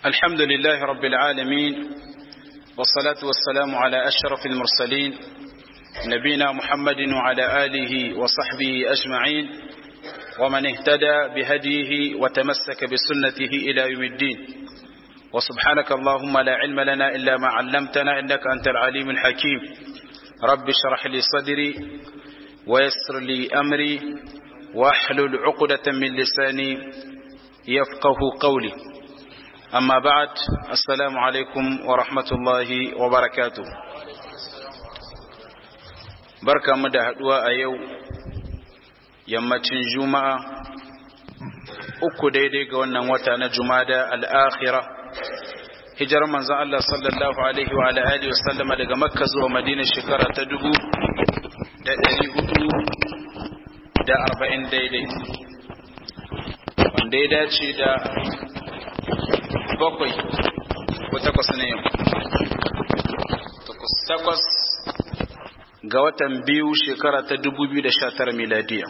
الحمد لله رب العالمين والصلاة والسلام على أشرف المرسلين نبينا محمد وعلى آله وصحبه أجمعين ومن اهتدى بهديه وتمسك بسنته إلى يوم الدين وسبحانك اللهم لا علم لنا إلا ما علمتنا إنك أنت العليم الحكيم رب اشرح لي صدري ويسر لي أمري واحلل عقدة من لساني يفقه قولي أما بعد السلام عليكم ورحمة الله وبركاته بركة مدى هدوء أيو yammacin juma'a uku daidai ga wannan wata na jumada al'akhira hijar manzan Allah sallallahu alaihi wa alihi wasallama daga makka zuwa madina shekara ta dubu da ɗari hudu da arba'in daidai wanda ya dace da bakwai ko takwas ne yau takwas ga watan biyu shekara ta 2019 miladiya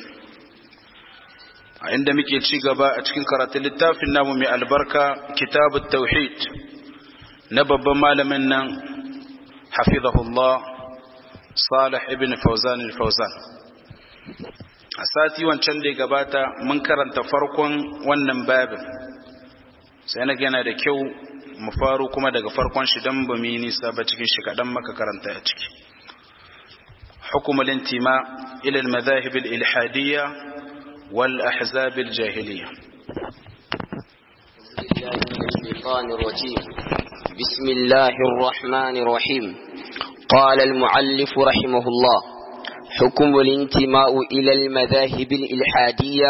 a inda muke ci gaba a cikin karatun littafin namu mai albarka kitabu tauhid na babban malamin nan hafizahullah salih ibn fauzan al-fauzan a sati wancan da ya gabata mun karanta farkon wannan babin sai na gana da kyau mu faru kuma daga farkon shi don ba mu yi nisa ba cikin shi kaɗan maka karanta a ciki حكم الانتماء إلى المذاهب الإلحادية والأحزاب الجاهلية بسم الله الرحمن الرحيم قال المعلف رحمه الله حكم الانتماء إلى المذاهب الإلحادية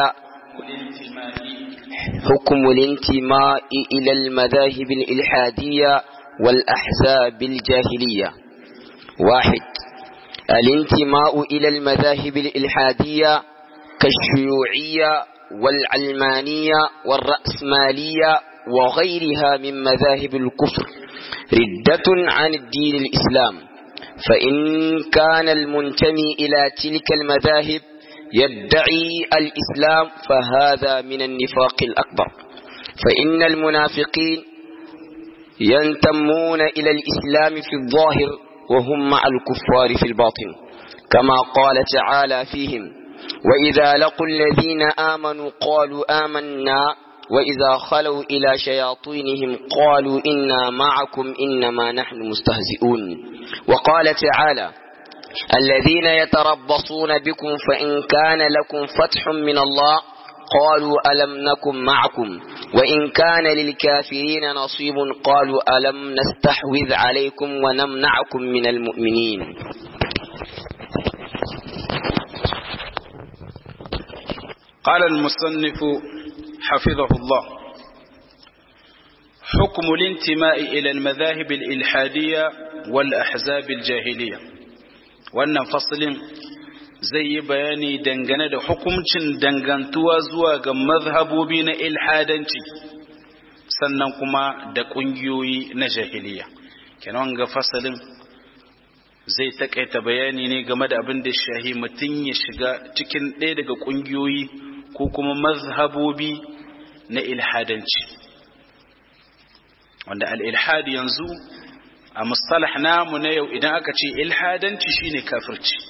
حكم الانتماء إلى المذاهب الإلحادية والأحزاب الجاهلية واحد الانتماء إلى المذاهب الإلحادية كالشيوعية والعلمانية والرأسمالية وغيرها من مذاهب الكفر ردة عن الدين الإسلام فإن كان المنتمي إلى تلك المذاهب يدعي الإسلام فهذا من النفاق الأكبر فإن المنافقين ينتمون إلى الإسلام في الظاهر وهم مع الكفار في الباطن كما قال تعالى فيهم وإذا لقوا الذين آمنوا قالوا آمنا وإذا خلوا إلى شياطينهم قالوا إنا معكم إنما نحن مستهزئون وقال تعالى الذين يتربصون بكم فإن كان لكم فتح من الله قالوا ألم نكن معكم وإن كان للكافرين نصيب قالوا ألم نستحوذ عليكم ونمنعكم من المؤمنين قال المصنف حفظه الله حكم الانتماء إلى المذاهب الإلحادية والأحزاب الجاهلية وأن فصل zai yi bayani dangane da hukuncin dangantuwa zuwa ga mazhabobi na ilhadanci sannan kuma da ƙungiyoyi na jahiliya kenan ga fasalin zai takaita bayani ne game da abin da shahi mutum ya shiga cikin ɗaya daga ƙungiyoyi ko kuma mazhabobi na ilhadanci wanda al-ilhad yanzu a mustalah namu na yau idan aka ce ilhadanci shine kafirci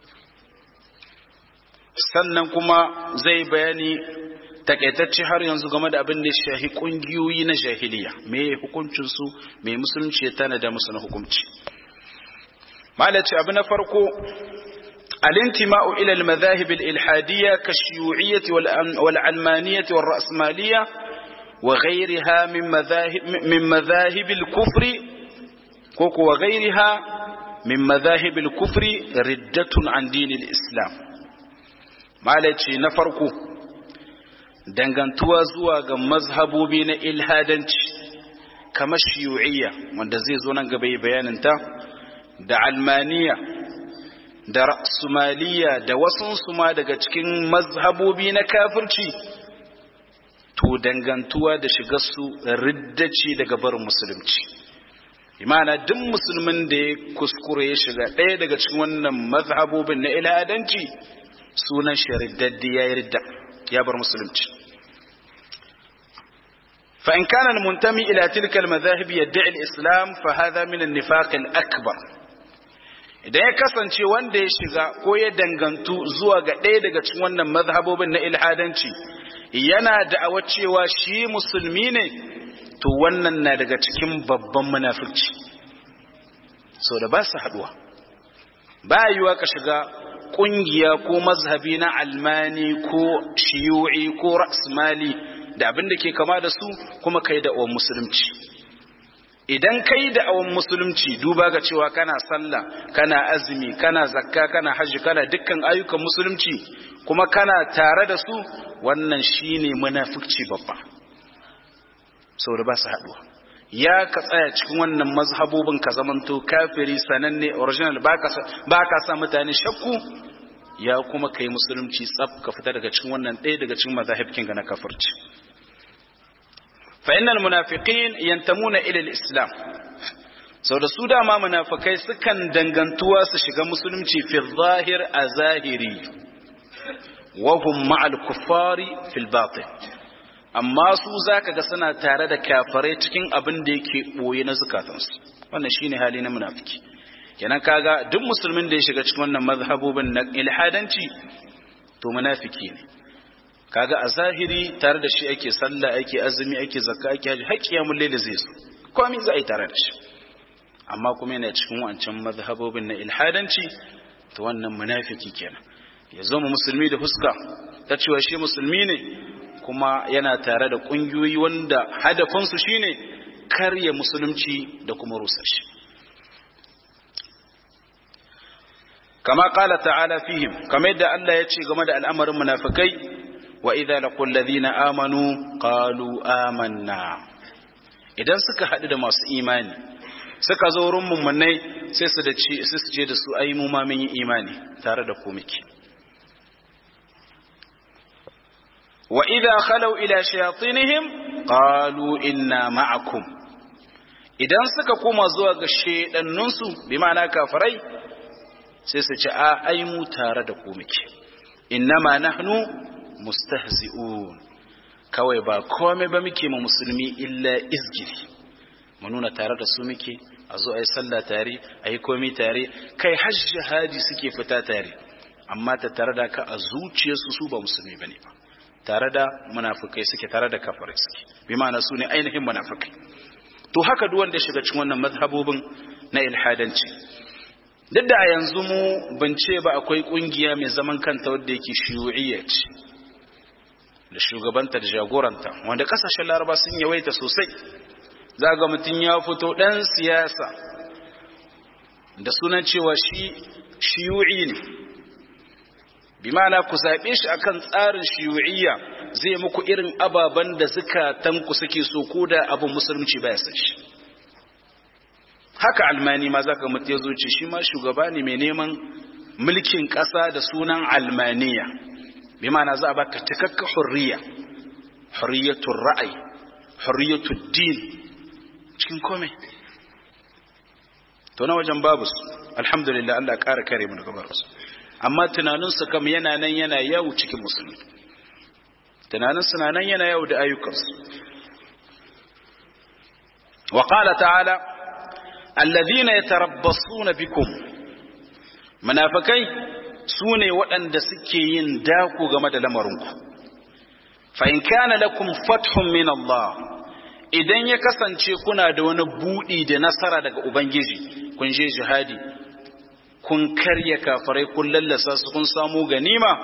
sannan kuma zai bayani takaitacce har yanzu game da abin da ya shahi kungiyoyi na jahiliya me hukuncin su me musulunci ya tanada musu na hukunci malaci abu na farko الانتماء إلى المذاهب الإلحادية كالشيوعية والعلمانية والرأسمالية وغيرها من مذاهب, من مذاهب الكفر وغيرها من مذاهب الكفر ردة عن دين الإسلام malaci na farko dangantuwa zuwa ga mazhabobi na ilhadanci kamar shiyu'iyya wanda zai zo nan gaba yi bayaninta da almaniya da ra'sumaliya da wasu ma daga cikin mazhabobi na kafirci to dangantuwa da shigarsu riddaci daga barin musulunci imana duk musulmin da ya kuskure ya shiga ɗaya daga cikin wannan mazhabobin na ilhadanci sunan shi riddaddi ya yi ridda ya bar musulunci فإن كان المنتمي إلى تلك المذاهب يدعي الإسلام فهذا من النفاق الأكبر idan ya kasance wanda ya shiga ko ya dangantu zuwa ga ɗaya daga cikin wannan mazhabobin na ilhadanci yana da'awar cewa shi musulmi ne to wannan na daga cikin babban munafurci so da ba su haɗuwa ba yiwa ka shiga ƙungiya ko mazhabi na almani ko shiyu'i ko rasmali da abin da ke kama da su kuma kai da awon musulunci idan kai da awon musulunci duba ga cewa kana sallah kana azumi kana zakka kana hajji kana dukkan ayyukan musulunci kuma kana tare da su wannan shine munafikci babba saboda ba su haduwa ya ka tsaya cikin wannan mazhabobin ka zamanto kafiri sananne original ba ka sa mutane shakku ya kuma kai musulunci tsaf ka fita daga cikin wannan ɗaya daga cikin mazahibkin ga na kafirci fa innal munafiqin yantamuna ila al-islam sau da su dama munafikai sukan dangantuwa su shiga musulunci fi zahir a zahiri wa hum ma'al kuffari fil batin amma su zaka ga suna tare da kafirai cikin abin da yake boye na zukatansu wannan shine hali na munafiki kenan kaga duk musulmin da ya shiga cikin wannan mazhabobin na ilhadanci to munafiki ne kaga a zahiri tare da shi ake sallah ake azumi ake zakka ake haji har kiyamul layl zai so komai za a yi tare da shi amma kuma yana cikin wancan mazhabobin na ilhadanci to wannan munafiki kenan ya zo mu musulmi da huska ta cewa shi musulmi ne kuma yana tare da kungiyoyi wanda hadafinsu shine karya musulunci da kuma rusa shi kama kala ta'ala fihim kamar yadda Allah ya ce game da al'amarin munafikai wa idza laqul ladina amanu qalu amanna idan suka haɗu da masu imani suka zo wurin mummunai sai su da ci sai su je da su ai mu ma mun yi imani tare da ku muke wa idza khalu ila shayatinihim qalu inna ma'akum idan suka koma zuwa ga shedannunsu bi ma'ana kafirai sai su ce a ai mu tare da ku muke innama nahnu mustahzi'un kawai ba komai ba muke ma musulmi illa izgiri mu nuna tare da su muke a zo a yi sallah tare a yi komi tare kai har jihadi suke fita tare amma ta tare da ka a zuciyarsu su ba musulmi bane ba tare da munafukai suke tare da kafirai suke bi ma'ana su ne ainihin munafukai to haka duk wanda ya shiga cikin wannan mazhabobin na ilhadanci duk da a yanzu mu ban ce ba akwai kungiya mai zaman kanta wadda yake shiyu'iyya ce da shugabanta da jagoranta wanda kasashen laraba sun yawaita sosai za ga mutum ya fito ɗan siyasa da sunan cewa shi shiyu'i ne bi ma'ana ku zaɓe shi akan tsarin shiyu'iyya zai muku irin ababen da zukatanku suke so ko da abin musulunci baya san shi haka almani ma za ka mutu ya zuci shi ma shugaba ne mai neman mulkin ƙasa da sunan almaniya bi ma'ana za a baka cikakka hurriya hurriyatul ra'ayi hurriyatul din cikin kome to na wajen babu su alhamdulillah Allah ƙara kare mu daga babu amma tunaninsu kam yana nan yana yawo cikin musulmi tunaninsu na nan yana yawo da ayyukansu wa qala ta'ala alladhina yatarabbasuna bikum munafikai sune waɗanda suke yin dako game da lamarinku fa in kana lakum fathun min Allah idan ya kasance kuna da wani buɗi da nasara daga Ubangiji, kun je jihadi, kun karya kafarai kun lallasa su kun samu ganima,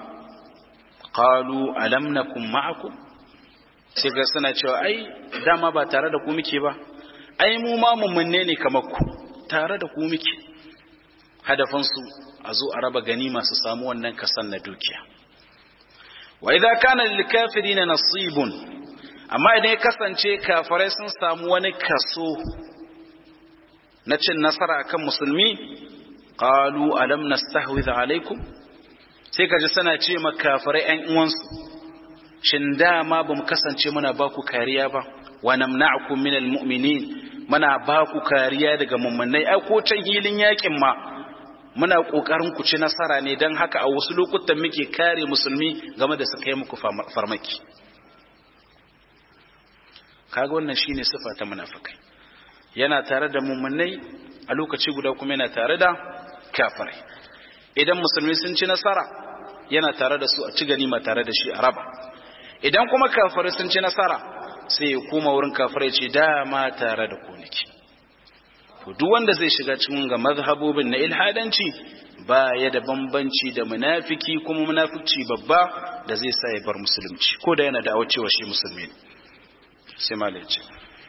qalu alam nakum ma'akum sai ga suna cewa ai dama ba tare da ku muke ba, ai mu ma mummunne ne kamar ku, tare da ku muke. Hadafansu a zo a raba ganima su samu wannan kasan na dukiya. Wa idza kana lil kafirina nasibun amma idan ya kasance kafirai sun samu wani kaso na cin nasara akan musulmi qalu alam nastahwidh alaikum sai kaji suna ce ma kafirai ƴan uwansu shin dama bamu kasance muna ba ku kariya ba wa namna'ukum minal mu'minin muna ba ku kariya daga mummunai ai ko can hilin yakin ma muna kokarin ku ci nasara ne dan haka a wasu lokutan muke kare musulmi game da su kai muku farmaki kaga wannan shine sifa ta munafikai yana tare da mummunai a lokaci guda kuma yana tare da kafirai idan musulmi sun ci nasara yana tare da su a ci ganima tare da shi a raba idan kuma kafirai sun ci nasara sai ya koma wurin kafirai ce dama tare da koniki to duk wanda zai shiga cikin ga mazhabobin na ilhadanci ba ya da bambanci da munafiki kuma munafici babba da zai sa ya bar musulunci ko da yana da cewa shi musulmi ne sai malai ce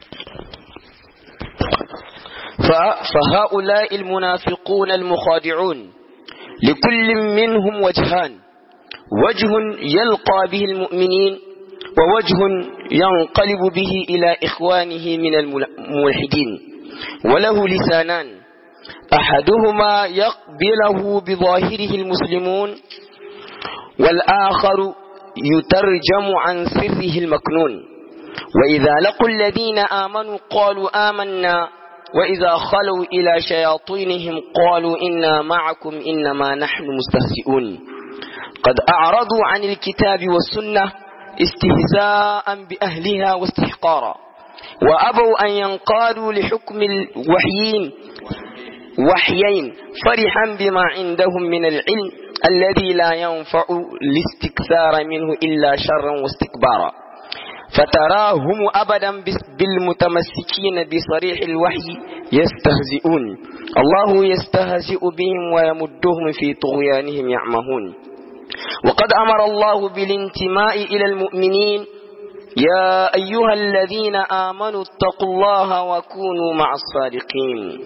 فهؤلاء المنافقون المخادعون لكل منهم وجهان وجه يلقى به المؤمنين ووجه ينقلب به إلى إخوانه من الملحدين وله لسانان أحدهما يقبله بظاهره المسلمون والآخر يترجم عن سره المكنون وإذا لقوا الذين آمنوا قالوا آمنا وإذا خلوا إلى شياطينهم قالوا إنا معكم إنما نحن مستهزئون قد أعرضوا عن الكتاب والسنة استهزاء بأهلها واستحقارا وأبوا أن ينقادوا لحكم الوحيين وحيين فرحا بما عندهم من العلم الذي لا ينفع الاستكثار منه إلا شرا واستكبارا فتراهم أبدا بالمتمسكين بصريح الوحي يستهزئون الله يستهزئ بهم ويمدهم في طغيانهم يعمهون وقد أمر الله بالانتماء إلى المؤمنين يا أيها الذين آمنوا اتقوا الله وكونوا مع الصادقين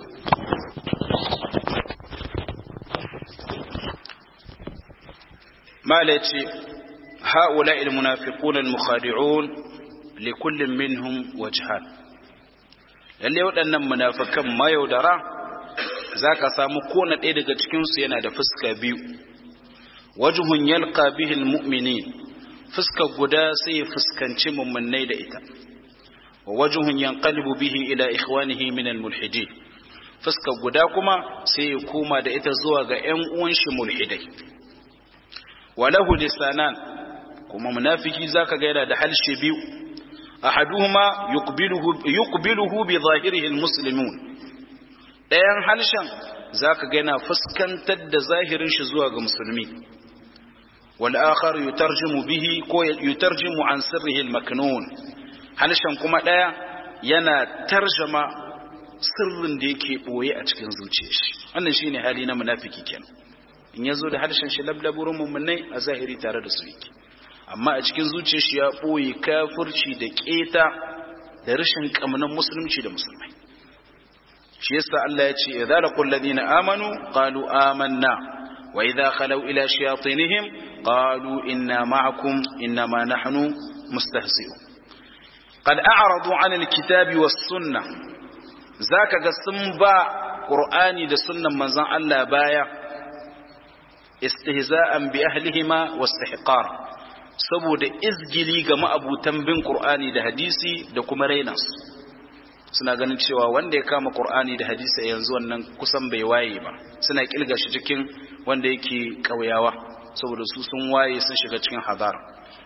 ما ليتي هؤلاء المنافقون المخادعون لكل منهم وجهان lalle waɗannan munafikan mayaudara za ka samu kona ɗaya daga cikinsu yana da fuska biyu wajuhun yalqa bihil mu'minin fuska guda sai ya fuskanci mummunai da ita wa wajuhun yanqalibu bihi ila ikhwanihi min almulhidin fuska guda kuma sai ya koma da ita zuwa ga ƴan uwan shi mulhidai walahu lisanan kuma munafiki zaka ga yana da halshe biyu ahaduhuma yuqbiluhu yuqbiluhu bi zahirihi almuslimun ɗayan halshen zaka ga yana fuskantar da zahirin shi zuwa ga musulmi wal akhar yutarjimu bihi ko yutarjimu an sirrihi almaknun halshen kuma ɗaya yana tarjama sirrin da yake boye a cikin zuciyar shi wannan shine hali na munafiki kenan in yazo da harshen shi lablaburin mummunai a zahiri tare da su yake amma a cikin zuciyar shi ya boye kafirci da keta da rashin kamnan musulunci da musulmai shi yasa Allah ya ce idza laqul ladina amanu qalu amanna wa idza khalu ila shayatinihim qalu inna ma'akum innama nahnu mustahzi'un qad a'radu 'anil kitabi was sunnah zaka ga sun ba qur'ani da sunnan manzon Allah baya istihza'an bi ahlihima wastihqar saboda izgili ga ma'abutan bin qur'ani da hadisi da kuma rainas suna ganin cewa wanda ya kama qur'ani da hadisi yanzu wannan kusan bai waye ba suna kilga shi cikin wanda yake kauyawa saboda su sun waye sun shiga cikin hadara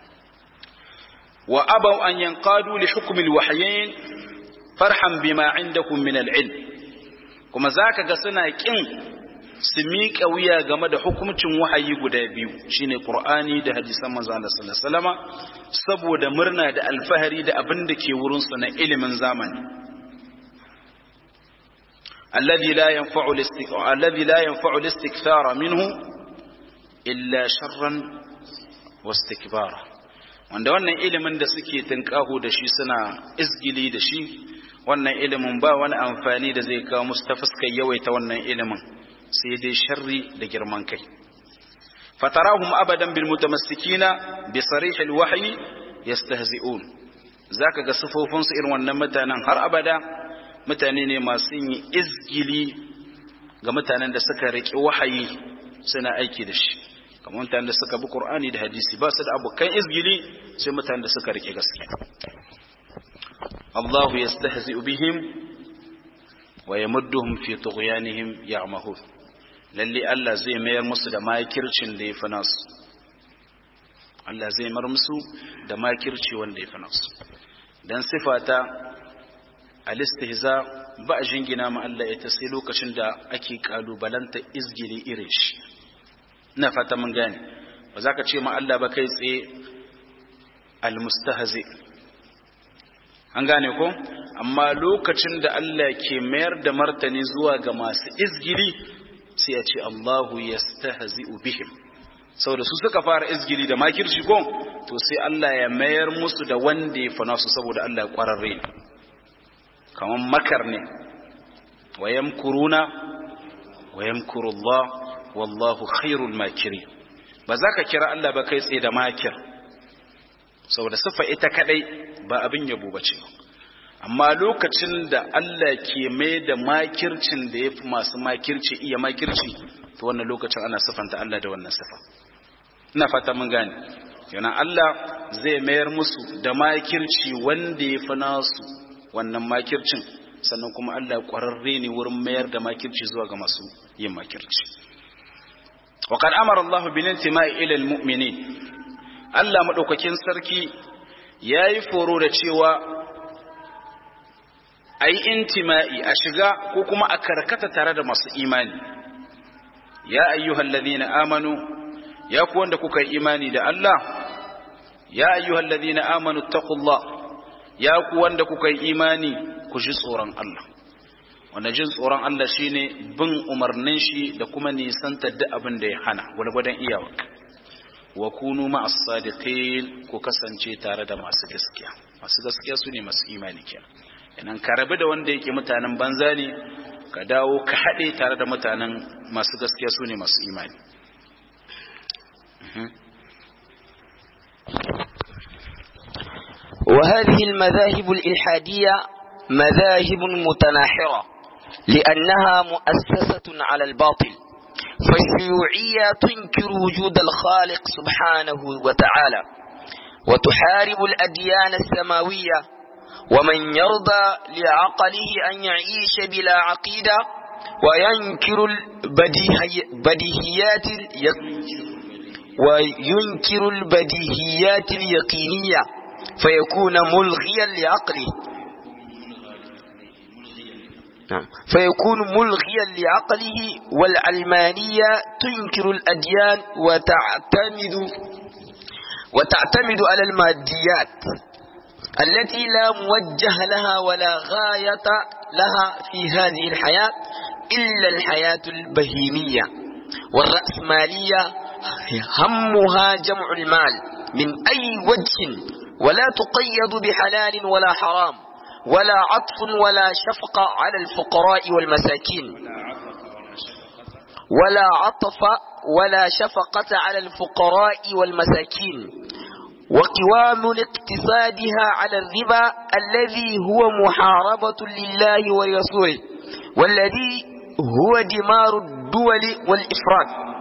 wa abaw an yanqadu li hukm al-wahyayn farhan bima indakum min al-ilm kuma zaka ga suna kin su miƙa wuya game da hukumcin wahayi guda biyu shine Qur'ani da hadisan manzo Allah sallallahu alaihi wasallama saboda murna da alfahari da abin da ke wurin su na ilimin zamani alladhi la yanfa'u al-istiqrar alladhi la yanfa'u al-istikthara minhu illa sharran wastikbara wanda wannan ilimin da suke tinkaho da shi suna izgili da shi wannan ilimin ba wani amfani da zai kawo musu ta fuskar yawaita wannan ilimin sai dai sharri da girman kai fatarahum abadan bil mutamassikina bi sarih al wahyi yastahzi'un zaka ga sifofin su irin wannan mutanen har abada mutane ne masu yin izgili ga mutanen da suka riƙe wahayi suna aiki da shi kamar mutanen da suka bi qur'ani da hadisi ba su da abokan izgili sai mutanen da suka riƙe gaskiya Allahu yastahzi'u bihim wa yamudduhum fi tughyanihim ya'mahun lalle Allah zai mayar musu da makircin da ya fi nasu Allah zai mar musu da makirci wanda ya fi nasu dan sifata al-istihza ba a jingina ma Allah ita sai lokacin da ake kalubalanta izgili irin shi ina fata mun gane ba za ka ce ma Allah ba kai tsaye al-mustahzi an gane ko amma lokacin da Allah ke mayar da martani zuwa ga masu izgili sai ya ce Allahu yastahzi'u bihim saboda su suka fara izgili da makirci ko to sai Allah ya mayar musu da wanda ya fana su saboda Allah ya kwararre ne kaman makar ne wa yamkuruna wa yamkuru Allah wallahu khairul makiri ba za ka kira Allah ba kai tsaye da makir saboda sifa ita kadai ba abin yabo bace amma lokacin da Allah ke mai da makircin da yafi masu makirci iya makirci to wannan lokacin ana sifanta Allah da wannan sifa ina fata mun gane yana Allah zai mayar musu da makirci wanda ya fi nasu wannan makircin sannan kuma Allah ƙwararre ne wurin mayar da makirci zuwa ga masu yin makirci wa qad amara Allah bil intima'i ila al mu'minin Allah madaukakin sarki yayi foro da cewa ayi intima'i a shiga ko kuma a karkata tare da masu imani ya ayyuhallazina amanu ya ku wanda kuka yi imani da Allah ya ayyuhal ladina amanu taqullah ya ku wanda kuka yi imani ku ji tsoron Allah wanda jin tsoron Allah shine bin umarnin shi da kuma nisantar da abin da ya hana gwargwadon iyawa wa kunu ma'as sadiqin ku kasance tare da masu gaskiya masu gaskiya su ne masu imani kenan idan ka rabu da wanda yake mutanen banza ne ka dawo ka haɗe tare da mutanen masu gaskiya su ne masu imani وهذه المذاهب الإلحادية مذاهب متناحرة لأنها مؤسسة على الباطل فالشيوعية تنكر وجود الخالق سبحانه وتعالى وتحارب الأديان السماوية ومن يرضى لعقله أن يعيش بلا عقيدة وينكر البديهيات وينكر البديهيات اليقينية فيكون ملغيا لعقله نعم فيكون ملغيا لعقله والعلمانية تنكر الأديان وتعتمد وتعتمد على الماديات التي لا موجه لها ولا غاية لها في هذه الحياة إلا الحياة البهيمية والرأسمالية همها جمع المال من أي وجه ولا تقيد بحلال ولا حرام ولا عطف ولا شفقة على الفقراء والمساكين ولا عطف ولا شفقة على الفقراء والمساكين وقوام اقتصادها على الربا الذي هو محاربة لله ورسوله والذي هو دمار الدول والإفراد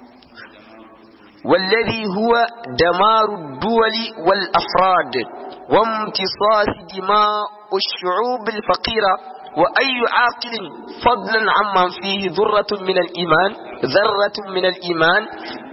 والذي هو دمار الدول والأفراد وامتصاص دماء الشعوب الفقيرة وأي عاقل فضلا عمن فيه ذرة من الإيمان ذرة من الإيمان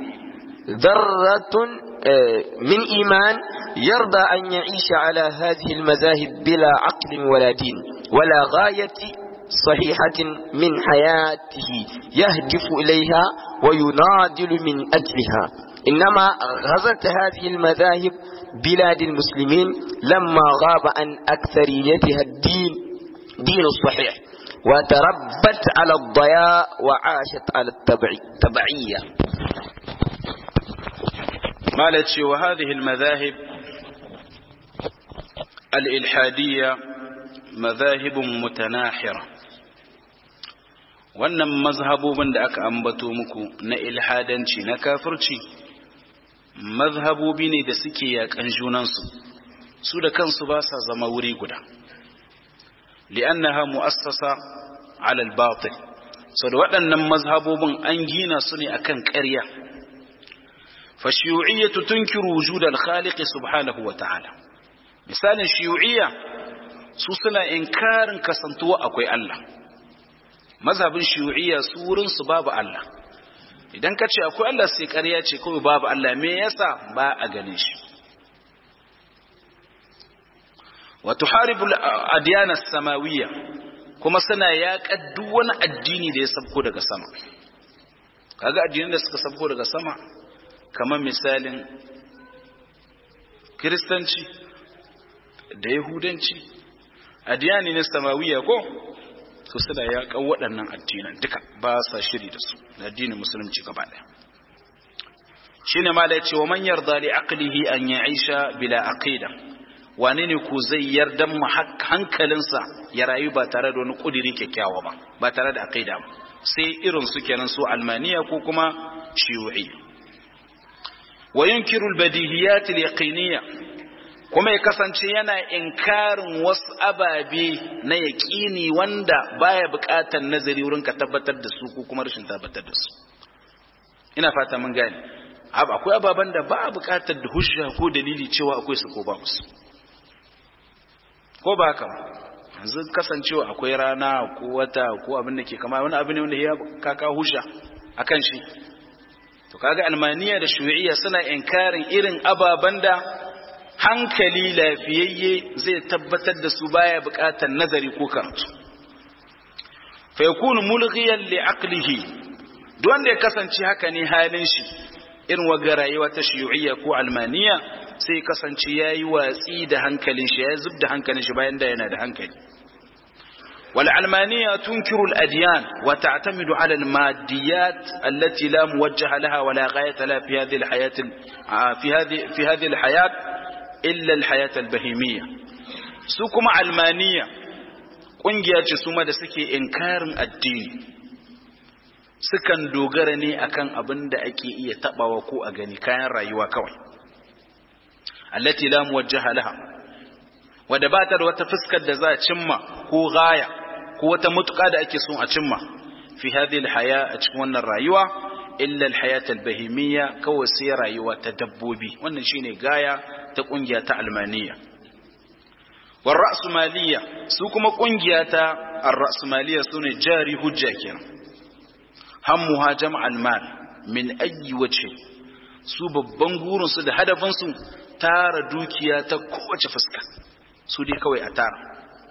ذرة من إيمان يرضى أن يعيش على هذه المذاهب بلا عقل ولا دين ولا غاية صحيحة من حياته يهدف إليها ويناضل من أجلها إنما غزت هذه المذاهب بلاد المسلمين لما غاب عن أكثريتها الدين دين الصحيح وتربت على الضياء وعاشت على التبعية مالت وهذه المذاهب الإلحادية مذاهب متناحرة wannan mazhabobin da aka ambato muku na ilhadanci na kafirci mazhabobi ne da suke yakan junansu su da kansu ba sa zama wuri guda li'annaha mu'assasa 'ala al-batil so da waɗannan mazhabobin an gina su ne akan ƙarya fa shiyu'iyyatu tunkiru wujud al-khaliq subhanahu wa ta'ala misalin shiyu'iyya su suna inkarin kasantuwa akwai Allah mazhabin shiyu'iyya su wurin su babu Allah idan ka ce akwai Allah sai ƙarya ce kawai babu Allah me yasa ba a ganin shi wa tuharibu al-adyan as-samawiyya kuma suna yaƙar duk wani addini da ya sabko daga sama kaga addinin da suka sabko daga sama kamar misalin kiristanci da yahudanci addini na samawiya ko su suna yaƙar waɗannan addinan duka ba sa shiri da su da addinin musulunci gaba ɗaya shine ma da ya ce wa man yarda li aqlihi an ya'isha bila aqida wane ne ku zai yarda mu hankalinsa ya rayu ba tare da wani kudiri kyakkyawa ba ba tare da aqida ba sai irin su kenan su almaniya ko kuma shiyu'i wa yunkiru albadihiyat alyaqiniyya kuma ya kasance yana inkarin wasu ababe na yaƙini wanda baya buƙatar nazari wurin ka tabbatar da su ko kuma rashin tabbatar da su ina fata mun gane akwai ababen da ba a buƙatar da hujja ko dalili cewa akwai su ko ba musu ko ba haka yanzu kasancewa akwai rana ko wata ko abin da ke kama wani abu ne wanda ya kaka hujja akan shi to kaga almaniya da shu'iyya suna inkarin irin ababen da hankali lafiyayye zai tabbatar da su baya buƙatar nazari ko karatu fa yakunu mulghiyan li aqlihi duk wanda ya kasance haka ne halin shi irin waga rayuwa ta shiyu'iyya ko almaniya sai kasance yayi watsi da hankalin shi ya zub da hankalin shi bayan da yana da hankali wal almaniya tunkiru al adyan wa ta'tamidu ala al maddiyat allati la muwajjaha laha wa la ghayata la fi hadhihi al hayat fi hadhihi fi hadhihi al hayat illa al hayat al bahimiyya su kuma almaniya kungiya ce su ma da suke inkarin addini sukan dogara ne akan abin da ake iya tabawa ko a gani kayan rayuwa kawai allati la muwajjaha laha wanda ba ta da wata fuskar da za a cimma ko gaya ko wata mutuka da ake son a cimma fi hadhihi alhaya a cikin wannan rayuwa illa alhayat albahimiyya kawai sai rayuwa ta dabbobi wannan shine gaya ta kungiya ta almaniya war ra'sumaliya su kuma kungiya ta ar-ra'sumaliya sune jari hujja kenan hammuha jam'al mal min ayyi wace su babban gurinsu da hadafinsu tara dukiya ta kowace fuska su dai kawai a tara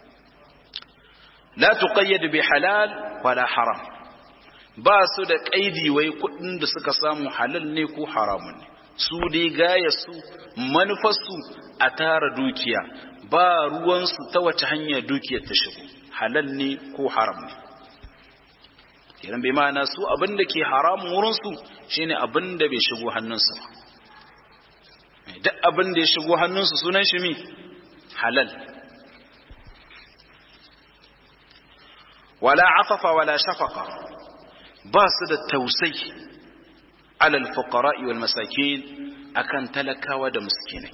la tuqayyad bi halal wala haram ba su da kaidi wai kudin da suka samu halal ne ko haramun ne su dai gaya su manufarsu a tara dukiya ba ruwansu ta wace hanya dukiyar ta shigo halal ne ko haram ne kenan bai ma'ana su abin da ke haramun wurinsu shine abin da bai shigo hannunsu ba duk abin da ya shigo hannunsu sunan shi mi halal wala afafa wala shafaka ba su da tausai alal fuqara'i wal masakin akan talakawa da miskinai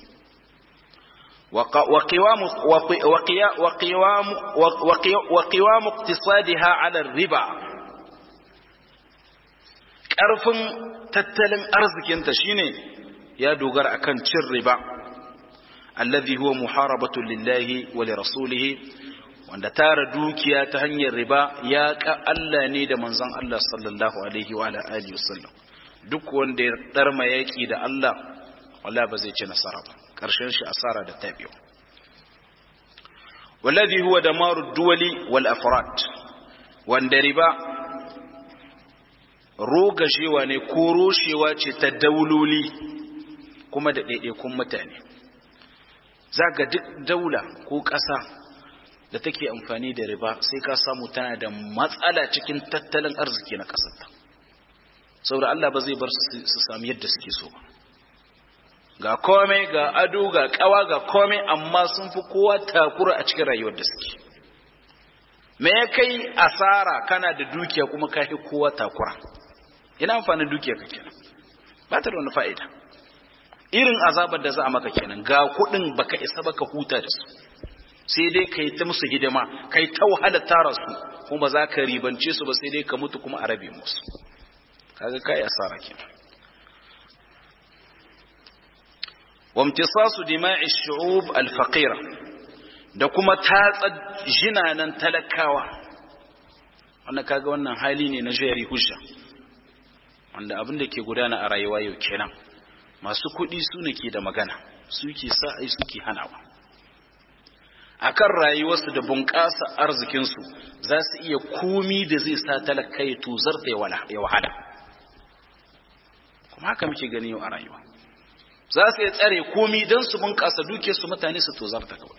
وقوام وقوام وقوام اقتصادها على الربا ƙarfin tattalin arzikinta shine ya dogara akan cin riba allazi huwa muharabatu lillahi wa li rasulihi wanda tara dukiya ta hanyar riba ya ka Allah ne da manzon Allah sallallahu alaihi wa ala alihi wasallam duk wanda ya darma yaki da Allah wala ba zai ci nasara ba karshen shi asara da tabiwa wallazi huwa damaru duwali wal afrad wanda riba rogashewa ne ko roshewa ce ta dauloli kuma da ɗaiɗaikun mutane za ga duk daula ko ƙasa da take amfani da riba sai ka samu tana da matsala cikin tattalin arziki na ƙasarta saboda Allah ba zai bar su sami yadda suke so ba ga komai ga ado ga ƙawa ga komai amma sun fi kowa takura a cikin rayuwar da suke me ya kai asara kana da dukiya kuma ka fi kowa takura ina amfanin dukiya ka kenan ba ta da wani fa'ida irin azabar da za a maka kenan ga kuɗin baka isa baka huta da su sai dai ka yi ta musu hidima ka yi ta wahala tara su kuma za ka ribance su ba sai dai ka mutu kuma a rabe musu kaga kai asara kenan wamtisasu dima'i shu'ub al-faqira da kuma tatsa jinanan talakawa wannan kaga wannan hali ne na jari hujja wanda abin da ke gudana a rayuwa yau kenan masu kuɗi su ne ke da magana su ke sa ai suke hanawa akan rayuwarsu da bunƙasa arzikinsu za su iya komi da zai sa talaka ya tuzarta ya wahala kuma haka muke gani yau a rayuwa za su iya tsare komi don su bunƙasa dukiyarsu mutane su tozarta kawai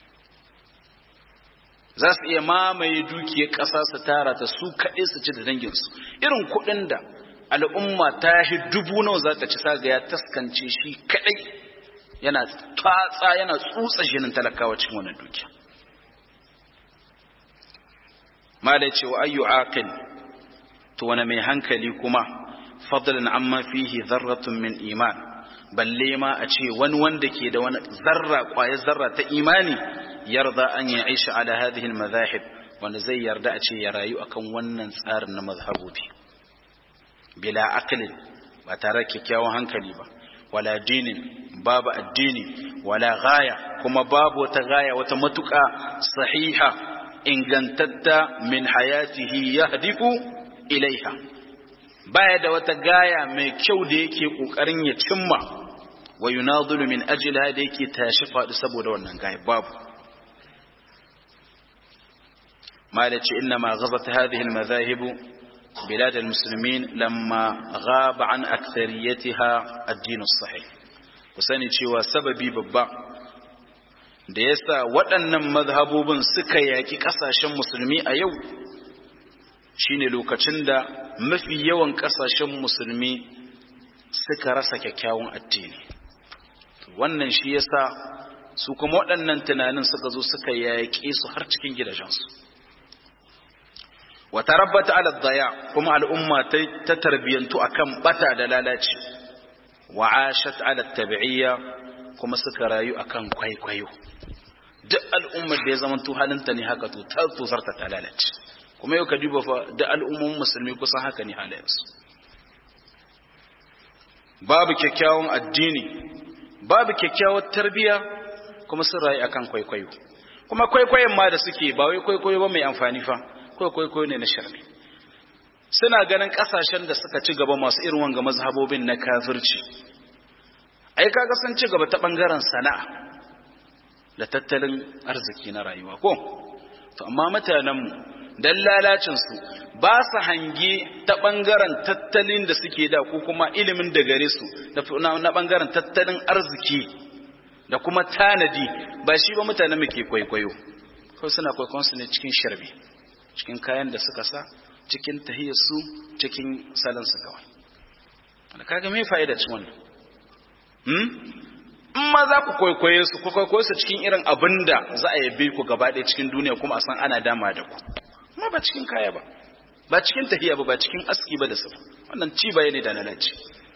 za su iya mamaye dukiyar ƙasa su tara ta su kaɗai su ci da danginsu irin kuɗin da al'umma ta shi dubu nawa za ta ci saga ya taskance shi kaɗai yana tatsa yana tsutsa jinin talakawa cikin wannan dukiya mala ce wa ayyu aqil to wani mai hankali kuma fadlan amma fihi dharratun min iman balle ma a ce wani wanda ke da wani zarra kwayar zarra ta imani yarda an ya aisha ala hadhihi almadhahib wanda zai yarda a ce ya rayu akan wannan tsarin na mazhabobi bila aqlin ba tare kyakkyawan hankali ba wala dinin babu addini wala gaya kuma babu wata gaya wata matuƙa sahiha ingantatta min hayatihi yahdifu ilaiha baya da wata gaya mai kyau da yake kokarin ya cimma wa yunadilu min ajliha da yake tashi faɗi saboda wannan gaya babu malaci inna ma ghazat hadhihi almadhahib بلاد المسلمين لما غاب عن أكثريتها الدين الصحيح kusani cewa sababi babba da yasa waɗannan mazhabobin suka yaki ƙasashen musulmi a yau shine lokacin da mafi yawan ƙasashen musulmi suka rasa kyakkyawan addini wannan shi yasa su kuma waɗannan tunanin suka zo suka yaƙe su har cikin gidajensu wata rabbata ala daya kuma al'umma ta tarbiyantu akan bata da lalaci wa ashat ala tabi'iyya kuma suka rayu akan kwaikwayo duk al'ummar da ya zama to halinta ne haka to ta tuzarta ta lalace kuma yau ka duba fa da al'ummomin musulmi kusan haka ne halayensu babu kyakkyawan addini babu kyakkyawar tarbiyya kuma sun rayu akan kwaikwayo kuma kwaikwayon ma da suke ba wai kwaikwayo ba mai amfani fa kwaikwayo ne na sharri suna ganin kasashen da suka ci gaba masu irin wanga mazhabobin na kafirci ai kaga sun ci gaba ta bangaren sana'a da tattalin arziki na rayuwa ko to amma mutanen mu dan lalacin su ba su hange ta bangaren tattalin da suke da ko kuma ilimin da gare su na bangaren tattalin arziki da kuma tanadi ba shi ba mutanen mu ke kwaikwayo ko suna kwaikwayon su ne cikin sharbi cikin kayan da suka sa cikin tahiyarsu cikin salansu kawai da kaga me fa'ida cikin wannan hmm in ma za ku kwaikwaye su ku kwaikwaye su cikin irin abin da za a yabe ku gaba ɗaya cikin duniya kuma a san ana dama da ku kuma ba cikin kaya ba ba cikin tahiya ba ba cikin aski ba da su wannan ci baya ne da lalaci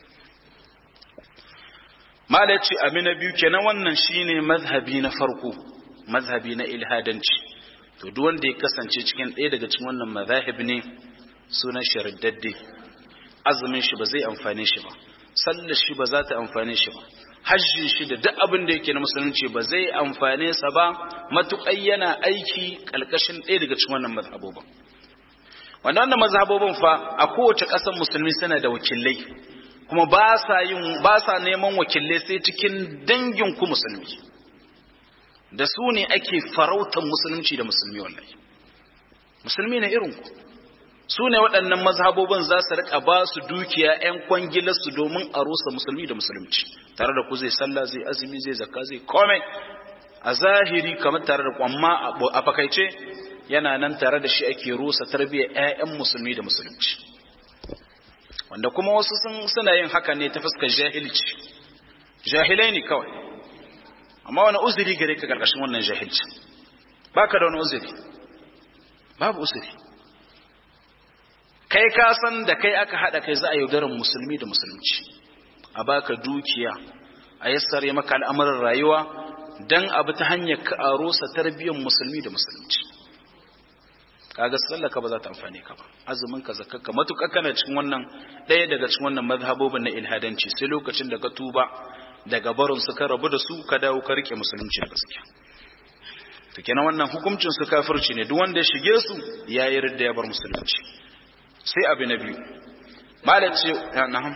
mala ce amina biyu kenan wannan shine mazhabi na farko mazhabi na ilhadanci to duk wanda ya kasance cikin ɗaya daga cikin wannan mazahib ne sunan shariddadde azumin shi ba zai amfane shi ba sallar shi ba za ta amfane shi ba hajjin shi da duk abin da yake na musulunci ba zai amfane sa ba matuƙai yana aiki ƙalƙashin ɗaya daga cikin wannan mazhabobin wanda wannan mazhabobin fa a kowace ƙasar musulmi suna da wakilai kuma ba sa yin ba sa neman wakilai sai cikin dangin ku musulmi da su ne ake farautar musulunci da musulmi wallahi musulmi ne irin ku su ne waɗannan mazhabobin za su rika ba su dukiya 'yan kwangilarsu domin a rusa musulmi da musulunci tare da ku zai sallah zai azumi zai zakka zai komai a zahiri kamar tare da ku amma a fakaice yana nan tare da shi ake rusa tarbiyyar 'ya'yan musulmi da musulunci wanda kuma wasu suna yin haka ne ta fuskar jahilci jahilai ne kawai amma wani uzuri gare ka karkashin wannan jahilci baka da wani uzuri babu uzuri kai ka san da kai aka hada kai za a yaudarar musulmi da musulunci a baka dukiya a yassare maka al'amuran rayuwa dan abu ta hanyar ka a rusa tarbiyyar musulmi da musulunci kaga sallaka ba za ta amfane ka ba azumin ka zakka matukar kana cikin wannan ɗaya daga cikin wannan mazhabobin na ilhadanci sai lokacin da ka tuba daga barin su ka rabu da su ka dawo ka rike musulunci da gaskiya to kenan wannan hukuncin su kafirci ne duk wanda ya shige su ya yi ridda ya bar musulunci sai abu na biyu malam ce na'am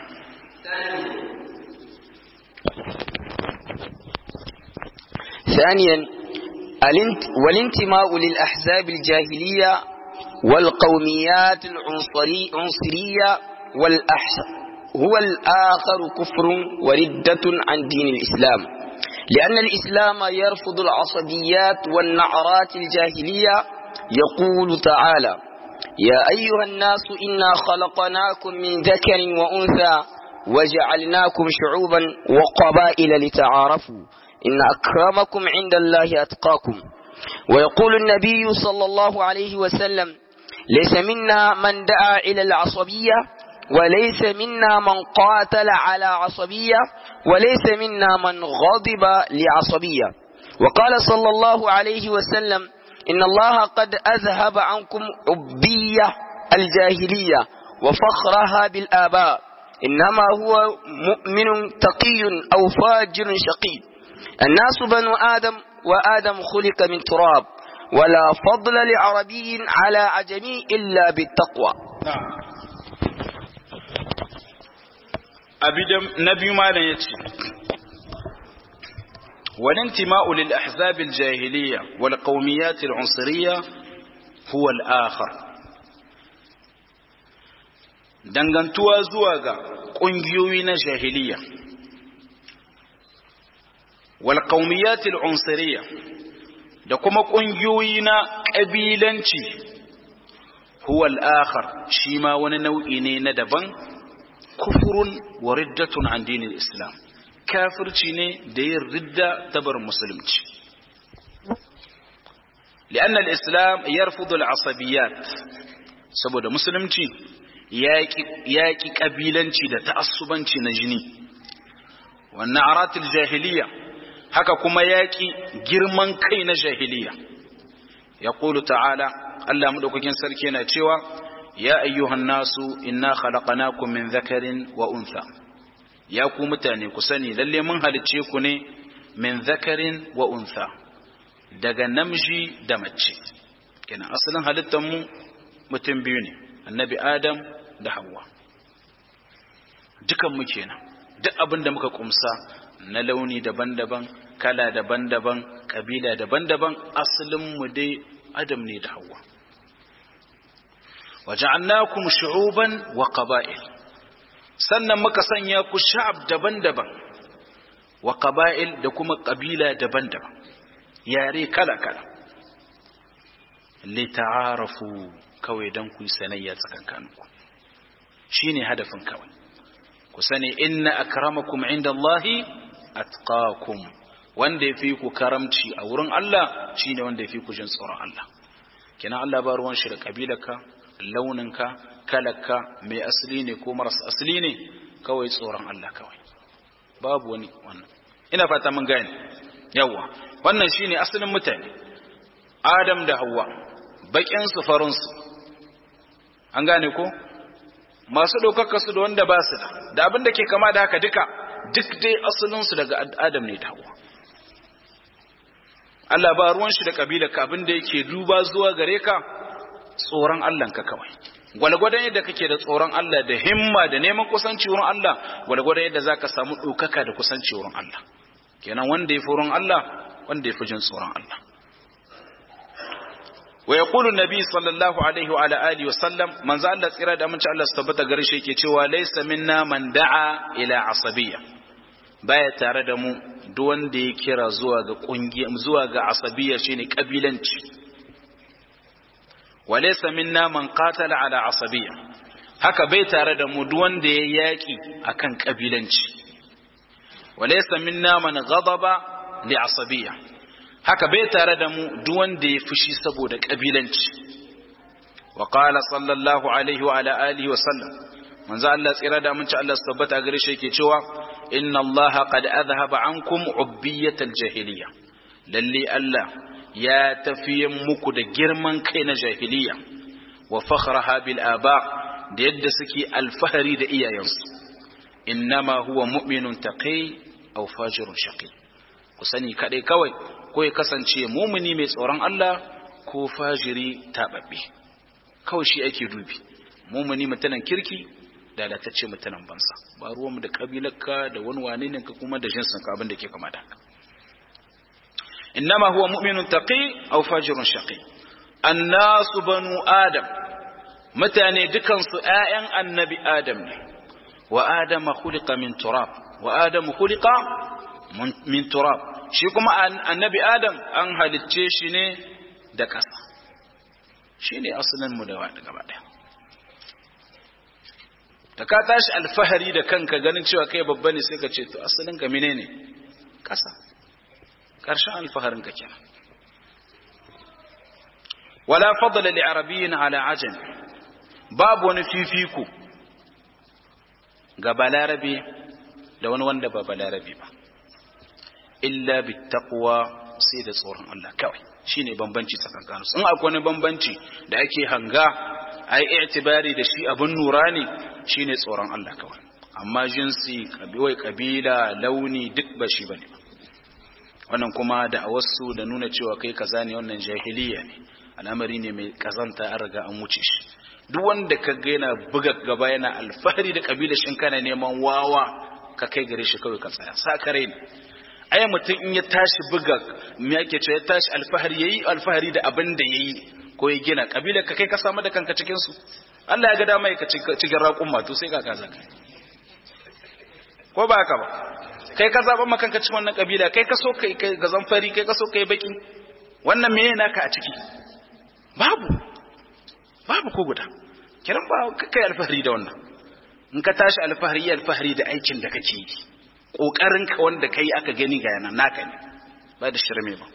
ثانيا والانتماء للأحزاب الجاهلية والقوميات العنصرية والأحسن هو الآخر كفر وردة عن دين الإسلام لأن الإسلام يرفض العصبيات والنعرات الجاهلية يقول تعالى يا أيها الناس إنا خلقناكم من ذكر وأنثى وجعلناكم شعوبا وقبائل لتعارفوا إن أكرمكم عند الله أتقاكم ويقول النبي صلى الله عليه وسلم ليس منا من دعا إلى العصبية وليس منا من قاتل على عصبية وليس منا من غضب لعصبية وقال صلى الله عليه وسلم إن الله قد أذهب عنكم عبية الجاهلية وفخرها بالآباء إنما هو مؤمن تقي أو فاجر شقي الناس بنو آدم وآدم خلق من تراب ولا فضل لعربي على عجمي إلا بالتقوى نعم أبدا نبي ما يتي والانتماء للأحزاب الجاهلية والقوميات العنصرية هو الآخر dangantuwa zuwa ga ƙungiyoyi na jahiliya wal qaumiyatil unsuriya da kuma ƙungiyoyi na ƙabilanci huwa al-akhar shi ma wani nau'i ne na daban kufurun wa riddatun an dinin islam kafirci ne da yin ridda tabar musulunci لأن الإسلام يرفض العصبيات saboda musulunci yaƙi ƙabilanci da ta'assubanci na jini wannan aratul jahiliya haka kuma yaƙi girman kai na jahiliya ya ta'ala Allah maɗaukakin sarki yana cewa ya ayyuhan nasu inna khalaqnakum min zakarin wa untha ya ku mutane ku sani lalle mun halicce ku ne min zakarin wa untha daga namiji da mace kenan asalin halittar mu mutum biyu ne annabi adam da hawa dukan mu kenan duk abin da muka kumsa na launi daban-daban kala daban-daban kabila daban-daban asalin mu dai adam ne da hawa waja'alnakum shu'uban wa qaba'il sannan muka sanya ku sha'ab daban-daban wa qaba'il da kuma kabila daban-daban yare kala-kala lita'arafu kawai don ku sanayya tsakankaninku shine hadafin kawai ku sani inna akramakum indallahi atqakum wanda yafi ku karamci a wurin Allah shine wanda yafi ku jin tsoron Allah kina Allah ba ruwan shi da kabilarka launinka kalarka mai asali ne ko maras asali ne kawai tsoron Allah kawai babu wani wannan ina fata mun gane yawa wannan shine asalin mutane Adam da Hawwa bakin su farin su an gane ko masu ɗaukaka su da wanda ba su da da abin da ke kama da haka duka duk dai asalinsu daga adam ne dawo Allah ba ruwan shi da kabila ka abin da yake duba zuwa gare ka tsoron Allah ka kawai gwalgwadon yadda kake da tsoron Allah da himma da neman kusanci wurin Allah gwalgwadon yadda zaka samu ɗaukaka da kusanci wurin Allah kenan wanda ya fi wurin Allah wanda ya fi jin tsoron Allah wa yaqulu an-nabi sallallahu alaihi wa ala alihi wa sallam manzo Allah tsira da amince Allah su tabbata gare shi yake cewa laysa minna man da'a ila asabiyya baya tare da mu duk wanda ya kira zuwa ga kungiya zuwa ga asabiyya shine kabilanci wa laysa minna man qatala ala asabiyya haka bai tare da mu duk wanda ya yaki akan kabilanci wa laysa minna man ghadaba li asabiyya haka bai tare da mu duk wanda ya fushi saboda kabilanci wa qala sallallahu alaihi wa ala alihi wa sallam manzo Allah tsira da mun ci Allah su tabbata gare shi yake cewa inna Allah qad adhhaba ankum ubbiyatal jahiliya lalle Allah ya tafiye muku da girman kai na jahiliya wa fakhraha bil aba da yadda suke alfahari da iyayensu innama huwa mu'minun taqi aw fajirun shaqi ku sani kadai kawai ko ya kasance mumuni mai tsoron Allah ko fajiri taɓaɓɓe kawai shi ake dubi mumuni mutanen kirki da lalatacce mutanen bansa ba ruwanmu da kabilarka da wani wane ne ka kuma da jinsin ka abin da ke kama da innama huwa mu'minun taqi aw fajirun shaqi annasu banu adam mutane dukansu ƴaƴan annabi adam ne wa adama khuliqa min turab wa adamu khuliqa min turab shi kuma annabi adam an halicce shi ne da ƙasa shi ne asalin mu da gaba ɗaya da ka tashi alfahari da kanka ganin cewa kai babba ne sai ka ce to asalin ka mine ne ƙasa ƙarshen alfaharin ka kenan wala fadla li arabiyyin ala ajam babu wani fifiko ga balarabe da wani wanda ba balarabe ba illa bittaqwa sai da tsoron Allah kawai shine bambanci tsakankanin su in akwai wani bambanci da ake hanga ai i'tibari da shi abun nura ne shine tsoron Allah kawai amma jinsi kabiwai kabila launi duk ba shi bane wannan kuma da wasu da nuna cewa kai kaza ne wannan jahiliya ne al'amari ne mai kazanta an riga an wuce shi duk wanda ka ga yana buga gaba yana alfahari da kabila shin kana neman wawa ka kai gare shi kawai ka tsaya sakare ne ai mutum in ya tashi buga me yake cewa ya tashi alfahari yayi alfahari da abin da yayi ko ya gina kabila ka kai ka samu da kanka cikin su Allah ya ga dama ka ci garraƙun matu sai ka kaza kai ko ba haka ba kai ka zaɓa maka kanka cikin wannan kabila kai ka so kai ga zamfari kai ka so kai baki wannan meye naka a ciki babu babu ko guda kiran ba kai alfahari da wannan in ka tashi alfahari alfahari da aikin da kake yi kokarin ka wanda kai aka gani ga yana naka ne ba da shirme ba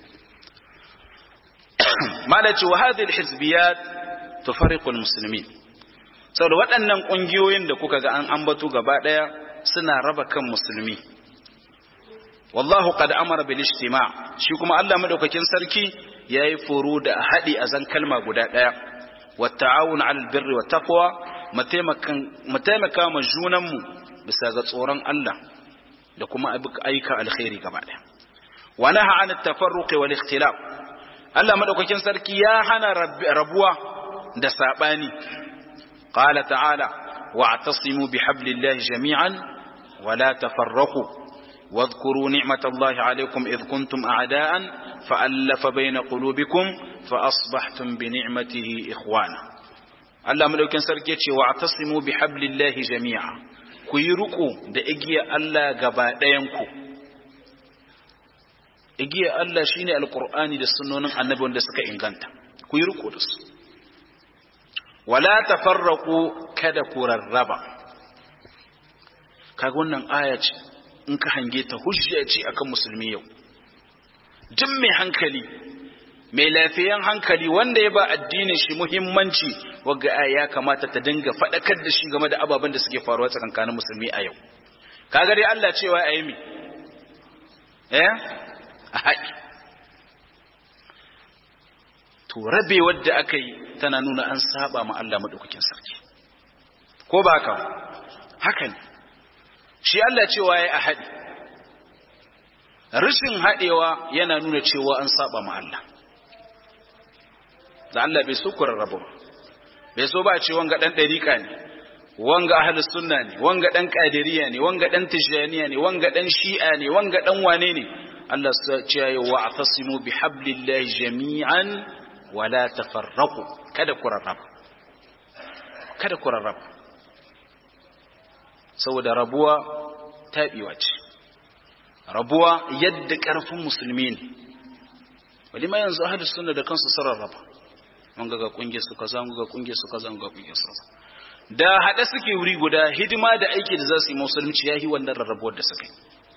malaci wa hadhihi alhizbiyat tufariqu almuslimin saboda waɗannan ƙungiyoyin da kuka ga an ambato gaba ɗaya suna raba kan musulmi wallahu qad amara bil ijtima' shi kuma Allah madaukakin sarki yayi foro da haɗi a zan kalma guda ɗaya wa ta'awun 'alal birri wat taqwa mu taimaka ma junanmu bisa ga tsoron Allah da kuma aika alkhairi gaba ɗaya wa naha 'an at-tafarruq wal ikhtilaf Allah madaukakin sarki ya hana rabuwa da sabani qala ta'ala wa'tasimu bihablillahi jami'an wa la tafarraqu واذكروا نعمة الله عليكم إذ كنتم أعداء فألف بين قلوبكم فأصبحتم بنعمته إخوانا Allah madaukin sarki ya ce wa atasimu bi hablillahi jami'a ku yi ruku da igiya Allah gaba ɗayanku igiya Allah shine alqur'ani da sunnonin annabi wanda suka inganta ku yi ruku da su wala tafarraqu kada ku rarraba kaga wannan aya ce in ka hange ta hujja ce akan musulmi yau duk mai hankali mai lafiyan hankali wanda ya ba addinin shi muhimmanci wagga aya ya kamata ta dinga faɗakar da shi game da ababen da suke faruwa tsakankanin musulmi a yau kaga dai Allah cewa ayi mi eh a haɗi to rabe wadda aka yi tana nuna an saba ma Allah madaukakin sarki ko ba haka haka ne shi Allah cewa ya a haɗi rashin haɗewa yana nuna cewa an saba ma Allah da Allah bai so ku rarrabu ba bai so ba ce wanga dan dariƙa ne wanga ahlus sunna ne wanga dan qadiriyya ne wanga dan tijaniya ne wanga dan shi'a ne wanga dan wane ne Allah ya ce ya wa atasimu bihablillahi jami'an wa la tafarraqu kada ku rarraba kada ku rarraba saboda rabuwa taɓewa ce rabuwa yadda ƙarfin musulmi ne wali ma yanzu ahlus sunna da kansu sun rarraba mun ga kungiyar su kaza mun ga kungiyar su kaza mun ga kungiyar su kaza da hada suke wuri guda hidima da aiki da za su yi musulunci yahi wannan rarrabuwar da suka yi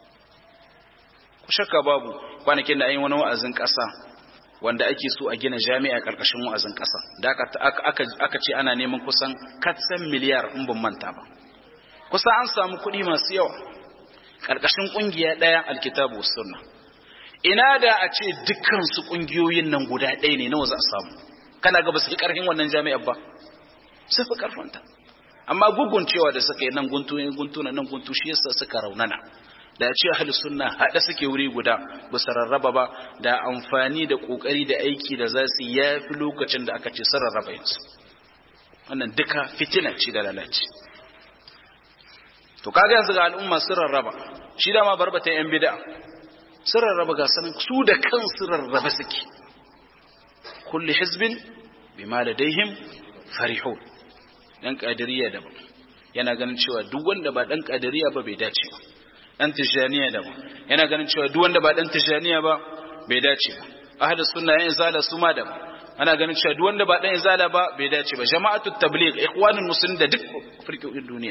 ku shakka babu kwanakin da an yi wani wa'azin ƙasa wanda ake so a gina jami'a ƙarƙashin wa'azin ƙasa da aka ce ana neman kusan katsan miliyar in ban manta ba kusa an samu kuɗi masu yawa ƙarƙashin ƙungiya ɗaya alkitabu sunna ina da a ce dukkan su ƙungiyoyin nan guda ɗaya ne nawa za a samu kana ga ba su fi ƙarfin wannan jami'ar ba su fi ƙarfinta amma gugun cewa da suka yi nan guntu ne guntu nan guntu shi yasa suka raunana da ya ce ahli sunna haɗa suke wuri guda ba su rarraba ba da amfani da ƙoƙari da aiki da za su ya fi lokacin da aka ce sun rarraba yansu wannan duka fitina ce da lalace to kaga yanzu ga al'umma sun rarraba shi dama barbata yan bid'a sun rarraba ga sanin su da kansu rarraba suke kulli hizbin bima ladaihim farihun dan kadiriya daban yana ganin cewa duk wanda ba dan kadiriya ba bai dace ba dan tijaniya daban yana ganin cewa duk wanda ba dan tijaniya ba bai dace ba ahlus sunna yan zala su ma daban ana ganin cewa duk wanda ba dan izala ba bai dace ba jama'atut tabligh ikhwanul muslimin da duk firqoin duniya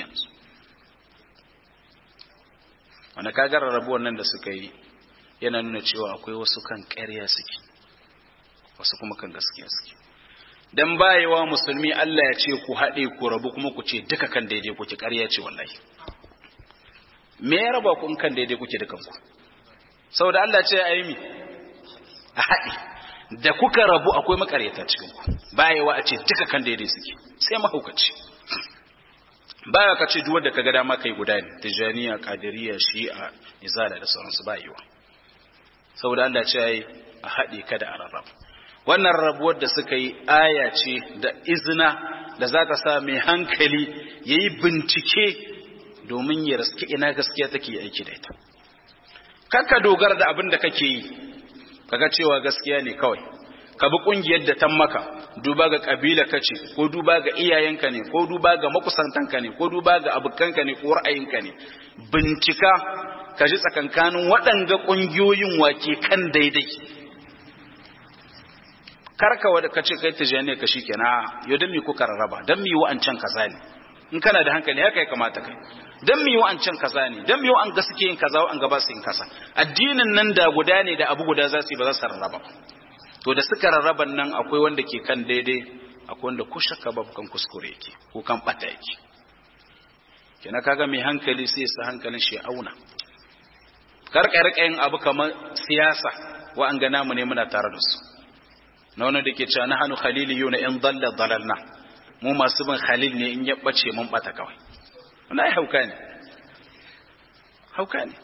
wanda kaga rarrabuwan nan da suka yi yana nuna cewa akwai wasu kan ƙarya suke wasu kuma kan gaskiya suke dan bayewa musulmi Allah ya ce ku haɗe ku rabu kuma ku ce duka kan daidai kuke ƙarya ce wallahi me ya raba ku in kan daidai kuke dukan ku saboda Allah ce ayi mi a haɗe da kuka rabu akwai makaryata cikin ku bayewa a ce duka kan daidai suke sai mahaukaci baya ka ce duwar da ka ga dama kai guda ne tijaniya kadiriya shi'a izala da sauransu bayewa saboda Allah ce ayi a haɗe kada a rarraba wannan rabuwar da suka yi aya ce da izina da za ta sa mai hankali ya yi bincike domin ya raske ina gaskiya take aiki da ita kakka dogara da abin da kake yi kaga cewa gaskiya ne kawai ka bi kungiyar da tan maka duba ga kabila kace ko duba ga iyayenka ne ko duba ga makusantanka ne ko duba ga abokanka ne ko ra'ayinka ne bincika ka ji tsakankanin waɗanga ƙungiyoyin wake kan daidai karka wadda ka ce kai tijani ka shi kenan yau don mi kuka rarraba don mi wa'ancan kaza ne in kana da hankali haka ya kamata kai don mi wa'ancan kaza ne don mi wa'an ga suke yin kaza wa'an gaba su yin kaza addinin nan da guda ne da abu guda za su yi ba za su rarraba to da suka rarraban nan akwai wanda ke kan daidai akwai wanda ko shakka babu kan kuskure yake ko kan bata yake kina kaga mai hankali sai ya sa hankalin shi auna karka rika yin abu kamar siyasa wa'an ga namu ne muna tare da su na wani da ke cewa na hannu khalili yau na in dalla dalalna mu masu bin khalil ne in ya bace mun bata kawai wani ai hauka ne hauka ne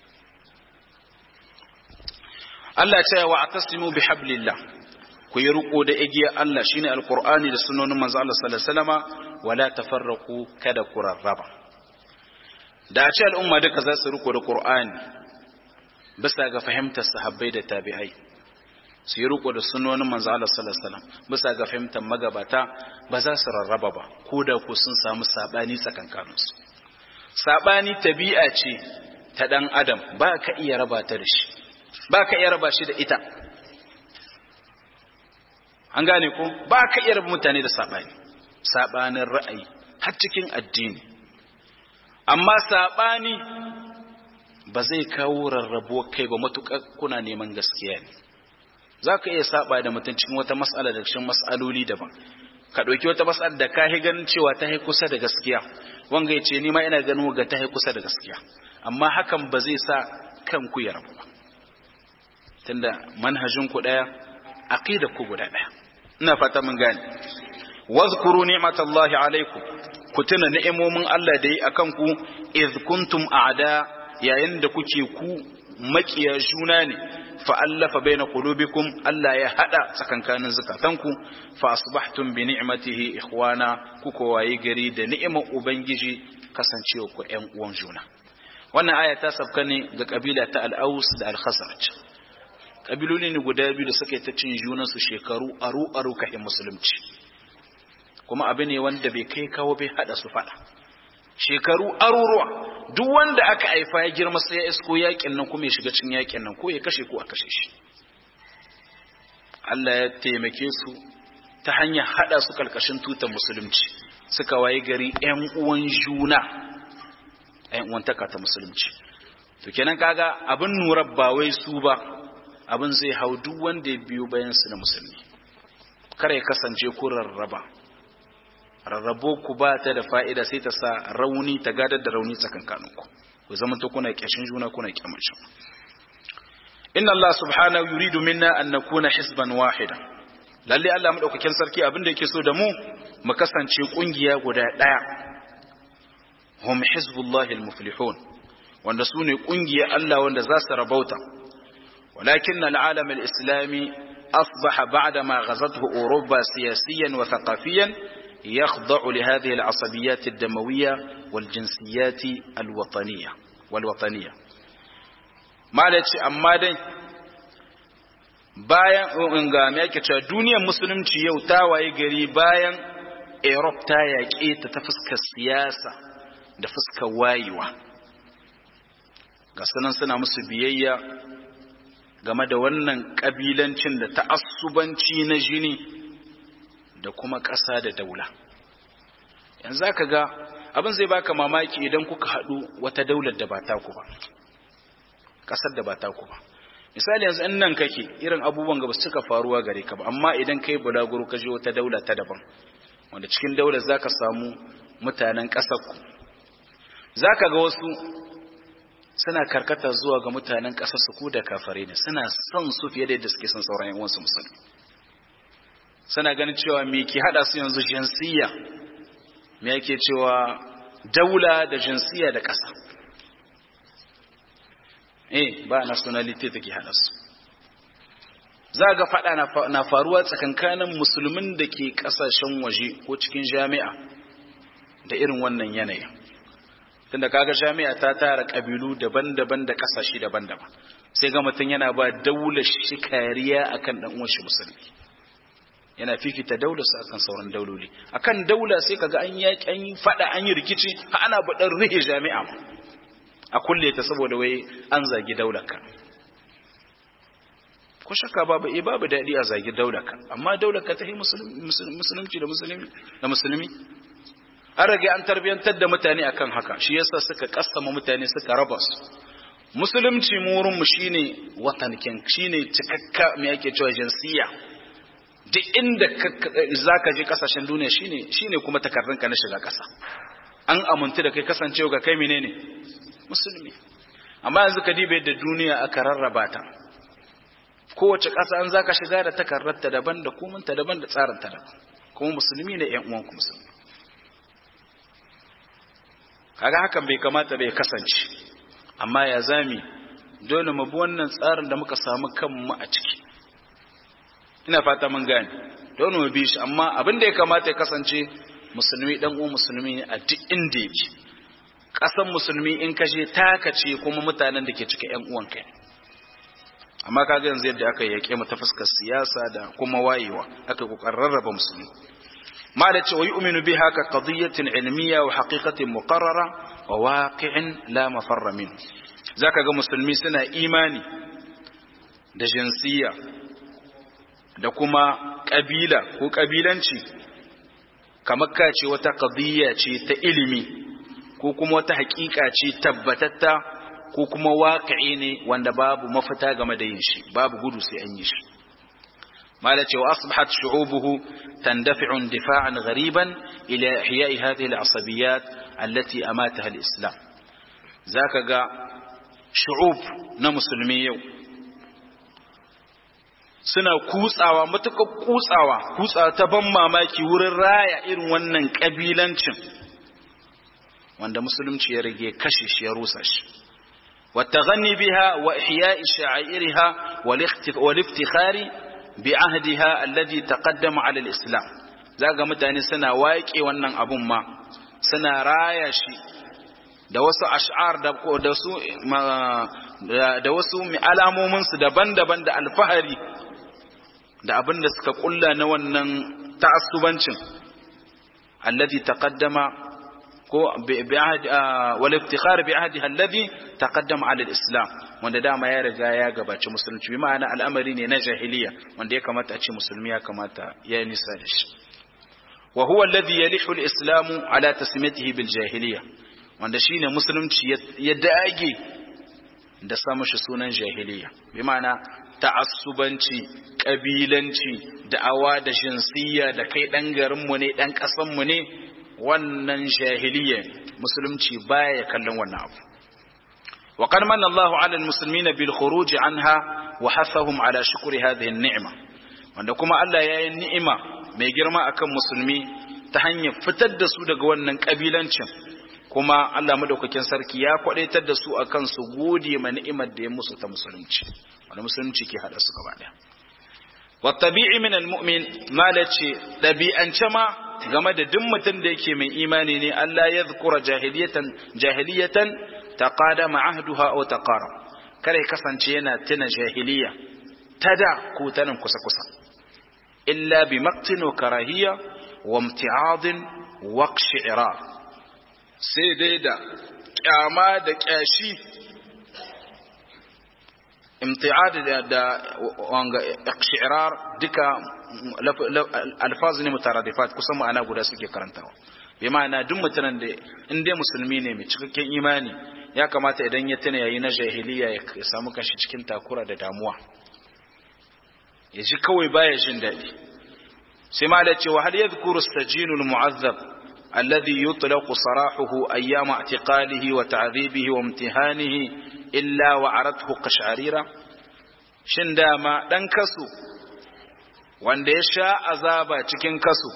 Allah ce wa atasimu bi hablillah ku yi riko da igiyar Allah shine alqur'ani da sunnonin manzo Allah sallallahu alaihi wasallama wala tafarraqu kada ku rarraba da a ce al'umma duka za su riko da qur'ani bisa ga fahimtar sahabbai da tabi'ai su yi riko da sunonin manzo Allah sallallahu alaihi wasallam bisa ga fahimtar magabata ba za su rarraba ba ko da ku sun samu sabani tsakankanin su sabani tabi'a ce ta dan adam ba ka iya raba ta da shi ba ka iya raba shi da ita an gane ko ba ka iya raba mutane da sabani sabanin ra'ayi har cikin addini amma sabani ba zai kawo rarrabuwar kai ba matuƙar kuna neman gaskiya ne za ka iya saba da mutum cikin wata mas'ala da cikin mas'aloli daban ka ɗauki wata mas'ala da ka yi ganin cewa ta yi kusa da gaskiya wanga ya ce ni ma ina ganin ga ta yi kusa da gaskiya amma hakan ba zai sa kanku ya rabu ba tunda manhajin ku ɗaya aqida ku guda ɗaya ina fata mun gane wazkuru ni'matallahi alaikum ku tuna ni'imomin Allah da yi akan ku iz kuntum a'da yayin da kuke ku makiya juna ne fa'allafa bai na ƙulubikum Allah ya haɗa tsakankanin zukatanku fa asbahtum bi ni'matihi ikhwana kuka waye gari da ni'imar Ubangiji kasancewa ku ‘yan uwan juna. Wannan aya ta sabka ne ga ƙabila ta al'aus da al-khazraj. Ƙabiloli ne guda biyu da suka yi ta cin junansu shekaru aru-aru kafin musulunci. Kuma abu ne wanda bai kai kawo bai haɗa su faɗa. shekaru aruruwa duk wanda aka haifa ya girma sai ya isko yakin nan kuma ya shiga cin yakin nan ko ya kashe ko a kashe shi Allah ya taimake su ta hanyar hada su kalkashin tutar musulunci suka waye gari ƴan uwan juna ƴan uwan taka ta musulunci to kenan kaga abin nura ba wai su ba abin zai hau duk wanda ya biyo bayan su na musulmi kar ya kasance ko rarraba rarrabo ku ba ta da fa'ida sai ta sa rauni ta gadar da rauni tsakankaninku ku zama ta kuna kyashin juna kuna kyamun shi inna Allah subhanahu yuridu minna an nakuna hisban wahida lalle Allah madaukakin sarki abin da yake so da mu mu kasance kungiya guda daya hum hizbullahi almuflihun wanda su ne kungiya Allah wanda za su rabauta walakin al'alam al-islami asbaha ba'da ma ghazathu Europa siyasiyan wa thaqafiyan يخضع لهذه العصبيات الدموية والجنسيات الوطنية والوطنية malaci amma dai bayan ga me yake cewa duniyar musulunci yau ta waye gari bayan Europe ta yaƙe ta ta fuskar siyasa da fuskar wayewa ga sanan suna musu biyayya game da wannan ƙabilancin da ta'assubanci na jini da kuma ƙasa da daula yanzu ka ga abin zai baka mamaki idan kuka haɗu wata daular da ba taku ba ƙasar da ba taku ba misali yanzu in nan kake irin abubuwan ga ba su cika faruwa gare ka ba amma idan kai bulaguro ka je wata daula ta daban wanda cikin daular za ka samu mutanen ƙasarku za ka ga wasu suna karkata zuwa ga mutanen ƙasar su ku da kafare ne suna son su fiye da yadda suke son sauran yan uwansu musulmi suna ganin cewa me ke hada su yanzu jinsiya me yake cewa daula da jinsiya da ƙasa eh ba nationality take hada su za ga fada na faruwa tsakankanin musulmin da ke kasashen waje ko cikin jami'a da irin wannan yanayin tunda kaga jami'a ta tara kabilu daban-daban da kasashe daban-daban sai ga mutum yana ba daular shi kariya akan dan uwan shi musulmi yana fifita daular sa akan sauran dauloli akan daula sai kaga an yaki an yi fada an yi rikici har ana baɗar rihe jami'a a kulle ta saboda wai an zagi daular ka ko shakka babu eh babu daɗi a zagi daular ka amma daular ka ta yi musulunci da musulmi da musulmi an rage an tarbiyantar da mutane akan haka shi yasa suka kassama mutane suka raba su musulunci mu wurin mu shine watankin shine cikakka me yake cewa jinsiya duk inda zaka je kasashen duniya shine shine kuma takardun ka na shiga kasa an amintu da kai kasancewa ga kai menene musulmi amma yanzu ka dibe da duniya aka rarraba ta kowace ƙasa an zaka shiga da takardarta daban da komunta daban da tsarinta daban kuma musulmi ne ƴan uwanku musulmi kaga hakan bai kamata bai kasance amma ya zami dole mu bi wannan tsarin da muka samu kanmu a ciki ina fata mun gane dole mu bi shi amma abin da ya kamata ya kasance musulmi dan uwan musulmi ne a duk inda yake kasan musulmi in kashe taka ce kuma mutanen da ke cika ƴan uwan kai amma kaga yanzu yadda aka yake mu ta fuskar siyasa da kuma wayewa aka kokarin rarraba musulmi ما لتش ويؤمن بها كقضية علمية وحقيقة مقررة وواقع لا مفر منه ذاك ga musulmi suna imani da jinsiya da kuma kabila ko kabilanci kamar ka ce wata qadiyya ce ta ilimi ko kuma wata hakika ce tabbatatta ko kuma waqi'i ne wanda babu mafita game da yin shi babu gudu sai an yi shi مالت وأصبحت شعوبه تندفع اندفاعا غريبا إلى إحياء هذه العصبيات التي أماتها الإسلام ذاك قا شعوب نمسلمي suna kutsawa matuƙar kutsawa kutsawa ta ban mamaki wurin raya irin wannan ƙabilancin wanda musulunci ya rage kashe shi ya rusa shi wata gani biha wa ihya'i sha'airiha wal iftikhari بعهدها الذي تقدم على الإسلام zaga mutane suna waƙe wannan abun ma suna raya shi da wasu ash'ar da da su da wasu alamomin su daban-daban da alfahari da abin da suka kulla na wannan ta'assubancin alladhi taqaddama ko wal iftikhar bi ahdiha alladhi taqaddama ala al-islam wanda dama ya riga ya gabaci musulunci bi ma'ana al'amari ne na jahiliya wanda ya kamata a ce musulmi ya kamata ya nisa da shi wa huwa alladhi yalihu al-islamu ala tasmiyatihi bil jahiliya wanda shine musulunci ya dage da sa mashi sunan jahiliya bi ma'ana ta'assubanci kabilanci da'awa da jinsiyya da kai dan garin mu ne dan kasan mu ne wannan jahiliya musulunci baya kallon wannan abu وقد من الله على المسلمين بالخروج عنها وحثهم على شكر هذه النعمة wanda kuma Allah ya yi ni'ima mai girma akan musulmi ta hanyar fitar da su daga wannan kabilancin kuma Allah madaukakin sarki ya kwadaitar da su akan su gode ma ni'imar da ya musu ta musulunci wanda musulunci ke hada su gaba daya wa tabi'i min almu'min malace dabi'ance ma game da duk mutum da yake mai imani ne Allah ya zukura jahiliyatan jahiliyatan taqadama ahduha aw taqarab kada ya kasance yana tuna jahiliya ta da ko ta nan kusa-kusa illa bi maktin wa karahiyya wa imti'adin wa shi'rar sai dai da kyama da kyashi imti'ad da da wanga shi'rar duka alfaz ne mutaradifat kusan ma'ana guda suke karantawa bi ma'ana duk mutanen da in dai musulmi ne mai cikakken imani ya kamata idan ya tuna yayi na jahiliya ya samu kanshi cikin takura da damuwa ya ji kawai baya jin daɗi sai ma da cewa hal yadhkuru as-sajinu al-mu'azzab alladhi yutlaqu sarahuhu ayyama i'tiqalihi wa ta'dhibihi wa imtihanihi illa wa arathu qash'arira shin dama dan kasu wanda ya sha azaba cikin kasu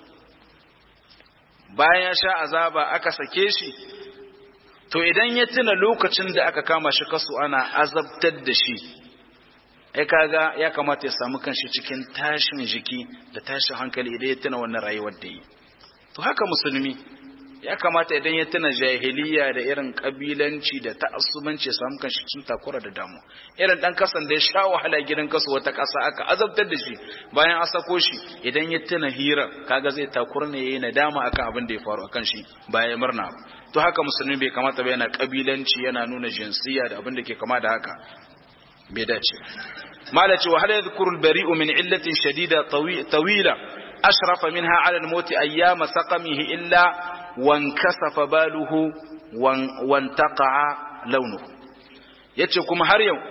bayan ya sha azaba aka sake shi to idan ya tuna lokacin da aka kama shi kasu ana azabtar da shi ai kaga ya kamata ya samu kanshi cikin tashin jiki da tashin hankali idan ya tuna wannan rayuwar da yi to haka musulmi ya kamata idan ya tuna jahiliya da irin kabilanci da ta'assubanci ya samu kanshi cikin takura da damu irin dan kasan da ya sha wahala gidan kasu wata kasa aka azabtar da shi bayan a sako shi idan ya tuna hira kaga zai takura ne yayi nadama akan abin da ya faru akan shi bayan murna to haka musulmi bai kamata ba yana kabilanci yana nuna jinsiya da abin da ke kama da haka bai dace malaci wa hal yadhkuru al-bari'u min illatin shadida tawila ashrafa minha 'ala al-maut ayyama saqamihi illa wankasafa baluhu wantaqa'a launuhu yace kuma har yau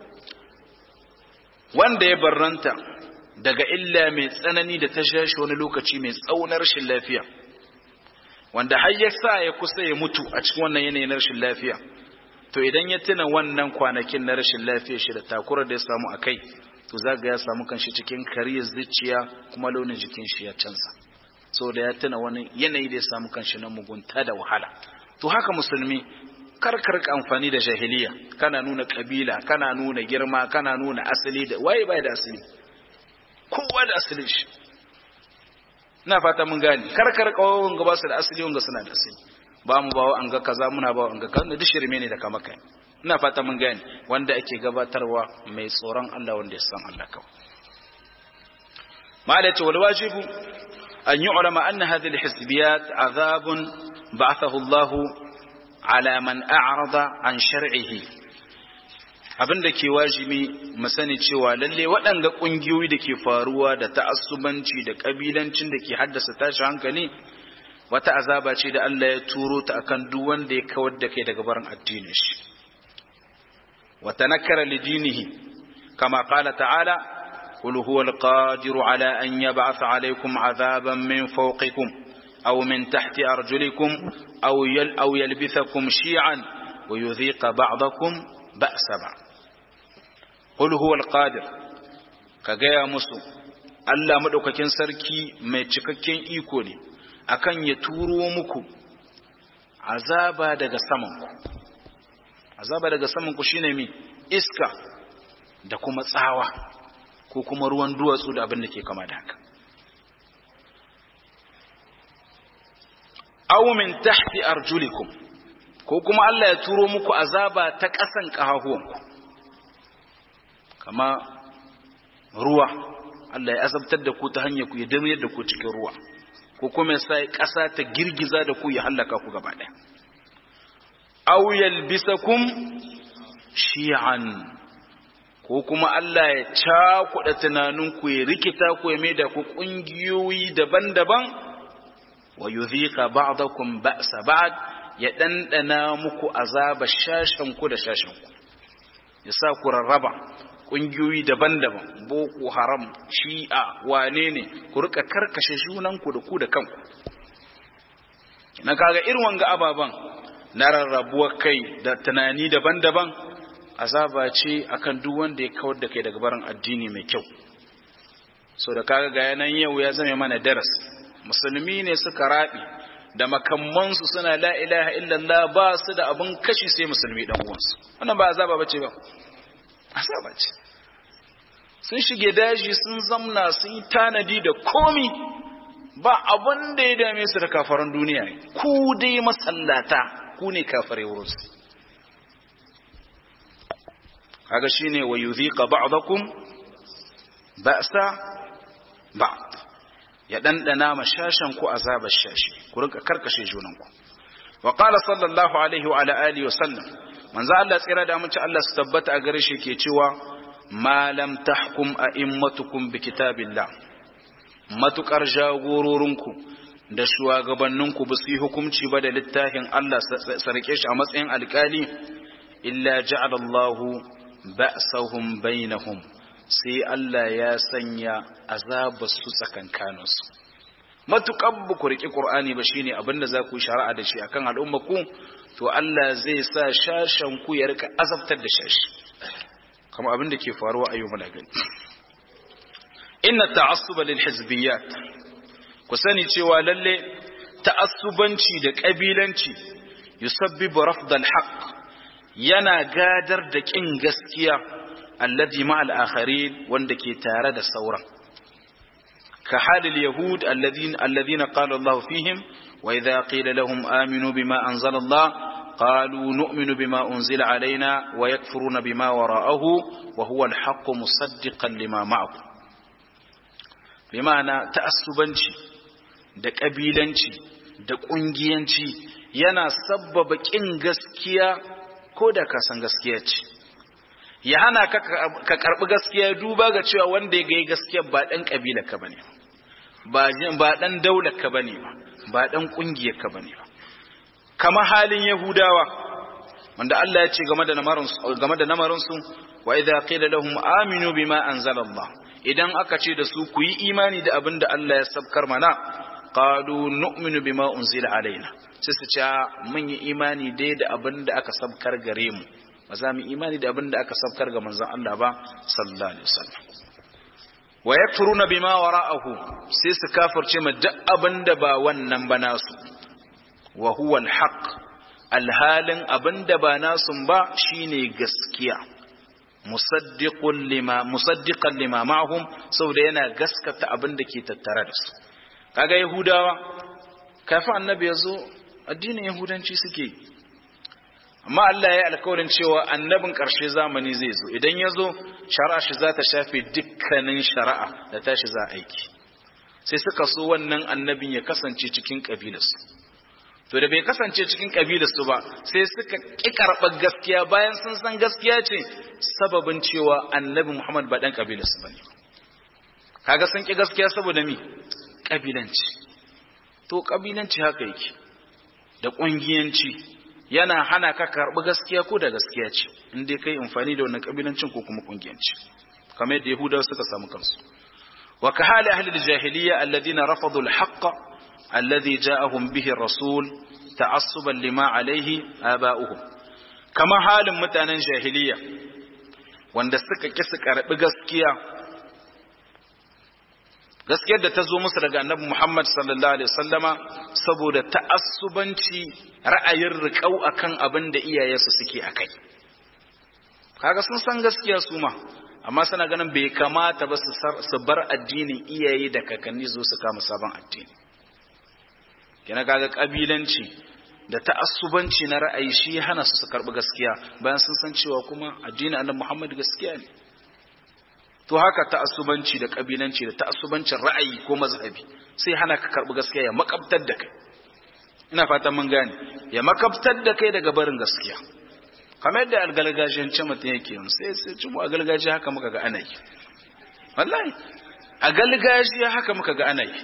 wanda ya barranta daga illa mai tsanani da ta shashi wani lokaci mai tsaunar rashin lafiya wanda har ya sa ya kusa ya mutu a cikin wannan yanayin rashin lafiya to idan ya tuna wannan kwanakin na rashin lafiya shi da takurar da ya samu a kai to zaga ya samu kanshi cikin kariyar zuciya kuma launin jikin shi ya canza so da ya tuna wani yanayi da ya samu kanshi na mugunta da wahala to haka musulmi kar ka rika amfani da jahiliya kana nuna kabila kana nuna girma kana nuna asali da waye bai da asali kowa da asalin shi ina fata mun gane kar ka rika wanga ba su da asali wanga suna da asali ba mu bawo an ga kaza muna bawo an ga kaza duk shirme ne da kama kai ina fata mun gane wanda ake gabatarwa mai tsoron Allah wanda ya san Allah kawai ma da ce wal wajibu أن يعلم أن هذه الحزبيات عذاب بعثه الله على من أعرض عن شرعه abin da ke wajibi mu sani cewa lalle waɗanda ƙungiyoyi da ke faruwa da ta'assubanci da ƙabilancin da ke haddasa tashi hankali wata azaba ce da Allah ya turo ta akan duk wanda ya kawar da kai daga barin addinin shi wa tanakkara lidinihi kama qala ta'ala قل هو القادر على أن يبعث عليكم عذابا من فوقكم أو من تحت أرجلكم أو, يل أو يلبثكم شيعا ويذيق بعضكم بأس بعض قل هو القادر كجاء مسو Allah maɗaukakin sarki mai cikakken iko ne akan ya turo muku azaba daga samanku azaba daga samanku shine mi iska da kuma tsawa ko kuma ruwan duwatsu da abin da ke kama da haka aw min tahti arjulikum ko kuma Allah ya turo muku azaba ta ƙasan ƙahahuwanku kama ruwa Allah ya azabtar da ku ta hanyar ku ya damiyar da ku cikin ruwa ko kuma ya sa ƙasa ta girgiza da ku ya hallaka ku gaba ɗaya aw yalbisakum shi'an ko kuma Allah ya cakuɗa tunaninku ya rikita ku ya maida ku ƙungiyoyi daban-daban wa yuzika ba'dakum ba'sa ba'd ya ɗanɗana muku azaba shashen ku da shashen ku ya sa ku rarraba ƙungiyoyi daban-daban boko haram shi'a wane ne ku rika karkashe junanku da ku da kanku na kaga irin wanga ababan na rarrabuwar kai da tunani daban-daban azaba ce akan duk wanda ya kawar da kai daga barin addini mai kyau so da kaga ga yanan yau ya zama mana daras musulmi ne suka rabi da makammansu suna la ilaha illallah ba su da abin kashi sai musulmi dan uwansu wannan ba azaba bace ba azaba ce sun shige daji sun zamna sun yi tanadi da komi ba abin da ya dame su da kafaran duniya ku dai masallata ku ne kafare wurinsu kaga shine wa yudhiqa ba'dakum ba'sa ba'd ya dandana mashashan ku azabar shashi ku rinka karkashe junan ku wa qala sallallahu alaihi wa ala alihi wa sallam manzo Allah tsira da amince Allah su tabbata a gare shi ke cewa ma lam tahkum a'immatukum bi kitabillah matukar jagororinku da shugabanninku ba su yi hukunci ba da littafin Allah sarke shi a matsayin alkali illa ja'ala Allahu ba'sahum bainahum sai Allah ya sanya azabar su tsakankanin su matukan ba ku riƙi Qur'ani ba shine abinda za ku shari'a da shi akan al'umma ku to Allah zai sa shashan ku ya rika azabtar da shashi kamar abin da ke faruwa a yau muna gani inna ta'assuba lil hizbiyat ku sani cewa lalle ta'assubanci da kabilanci yusabbibu rafdal haqq yana gadar da kin gaskiya alladhi ma'al akharin wanda ke tare da sauran ka halil yahud alladhina alladhina qala Allah fihim wa idha qila lahum aminu bima anzala Allah قالوا نؤمن بما أنزل علينا ويكفرون بما وراءه وهو الحق مصدقا لما معه بمعنى تأسبنشي da ƙabilanci da ƙungiyanci yana sabbaba ƙin gaskiya ko da ka san gaskiya ce ya hana ka karɓi gaskiya duba ga cewa wanda ya gai gaskiya ba ɗan ƙabilar ka bane ba ɗan daular ka bane ba ɗan ƙungiyar ka bane ba kama halin yahudawa wanda Allah ya ce game da namarinsu game da namarinsu wa idza qila lahum aminu bima anzalallah idan aka ce da su ku yi imani da abin da Allah ya sabkar mana qalu nu'minu bima unzila alaina sai su ce mun yi imani dai da abin da aka sabkar gare mu ba za mu imani da abin da aka sabkar ga manzon Allah ba sallallahu alaihi wasallam wa yakfuruna bima wara'ahu sai su kafirce ma duk abin da ba wannan ba nasu wa huwa alhaq alhalin abinda ba nasun ba shine gaskiya musaddiqun lima musaddiqan lima ma'hum saboda yana gaskata abinda ke tattare da su kaga yahudawa kafin annabi yazo addinin yahudanci suke amma Allah ya yi alkawarin cewa annabin ƙarshe zamani zai zo idan ya zo shari'a shi za ta shafe dukkanin shari'a da tashi za aiki sai suka so wannan annabin ya kasance cikin ƙabilarsu to da bai kasance cikin kabilarsu ba sai suka ƙi karɓar gaskiya bayan sun san gaskiya ce sababin cewa annabi Muhammad ba ɗan kabilarsu ba ne kaga sun ƙi gaskiya saboda mi kabilanci to kabilanci haka yake da ƙungiyanci yana hana ka karɓi gaskiya ko da gaskiya ce in dai kai amfani da wannan kabilancin ko kuma ƙungiyanci kamar yadda yahudawa suka samu kansu wa ka hali ahli al-jahiliyya alladhina rafadu al-haqqa الذي جاءهم به الرسول تعصبا لما عليه آباؤهم كما حال متانا جاهلية wanda suka ƙi su karɓi gaskiya gaskiyar da ta zo musu daga annabi Muhammad sallallahu alaihi wasallama saboda ta'assubanci ra'ayin riƙau akan abin da iyayensu suke akai kaga sun san gaskiya su ma amma suna ganin bai kamata ba su bar addinin iyaye da kakanni zo su kama sabon addini kina kaga kabilanci da ta'assubanci na ra'ayi shi hana su su karbi gaskiya bayan sun san cewa kuma addinin annabi Muhammad gaskiya ne to haka ta'assubanci da kabilanci da ta'assubancin ra'ayi ko mazhabi sai hana ka karbi gaskiya ya makabtar da kai ina fatan mun gane ya makabtar da kai daga barin gaskiya kamar yadda algalgajiyance mutum yake yin sai sai ci mu a galgajiya haka muka ga ana yi wallahi a galgajiya haka muka ga ana yi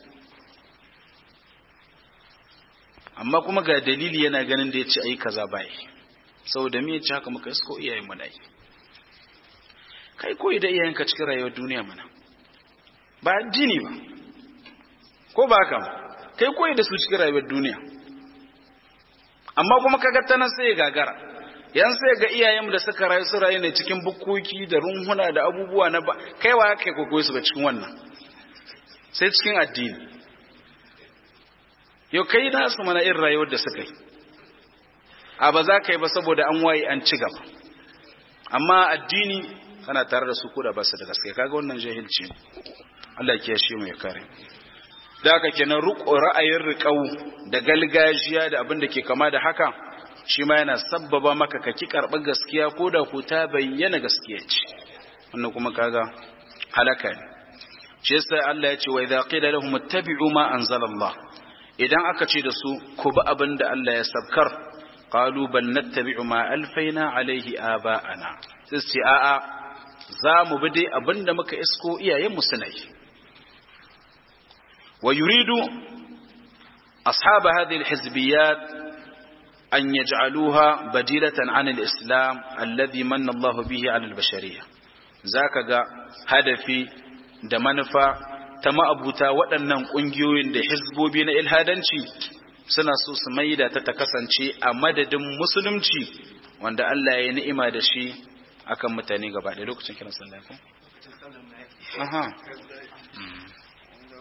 amma kuma ga dalili yana ganin da ya ce ayi kaza bai saboda me yace haka muka isko iyayen mu dai kai koyi da iyayenka cikin rayuwar duniya mana ba addini ba ko ba haka kai koyi da su cikin rayuwar duniya amma kuma kaga ta nan sai gagara yan sai ga iyayenmu da suka rayu su rayu ne cikin bukkoki da runhuna da abubuwa na ba kai wa kai koyi su ba cikin wannan sai cikin addini yau kai na su mana irin rayuwar da suka yi a ba za ka yi ba saboda an waye an ci gaba amma addini kana tare da su ko da ba su da gaske kaga wannan jahilci ne Allah ya shi mu ya kare da haka kenan ra'ayin riƙau da galgajiya da abin da ke kama da haka shi ma yana sabbaba maka ka ki karɓar gaskiya ko da ku ta bayyana gaskiya ce wannan kuma kaga halaka ne shi yasa Allah ya ce wa idza qila lahum ittabi'u ma anzalallah idan aka ce da su ku bi abin da Allah ya sabkar qalu bal nattabi'u ma alfaina alaihi aba'ana sai su ce a'a za mu bi dai abin da muka isko iyayen mu suna yi wa yuridu ashab hadhihi alhizbiyat an yaj'aluha badilatan an alislam alladhi manna Allah bihi ala albashariyah zaka ga hadafi da manufa ta ma'abuta waɗannan ƙungiyoyin da hizbobi na ilhadanci suna so su maida ta ta kasance a madadin musulunci wanda Allah ya ni'ima da shi akan mutane gaba ɗaya lokacin kiran sallah ko aha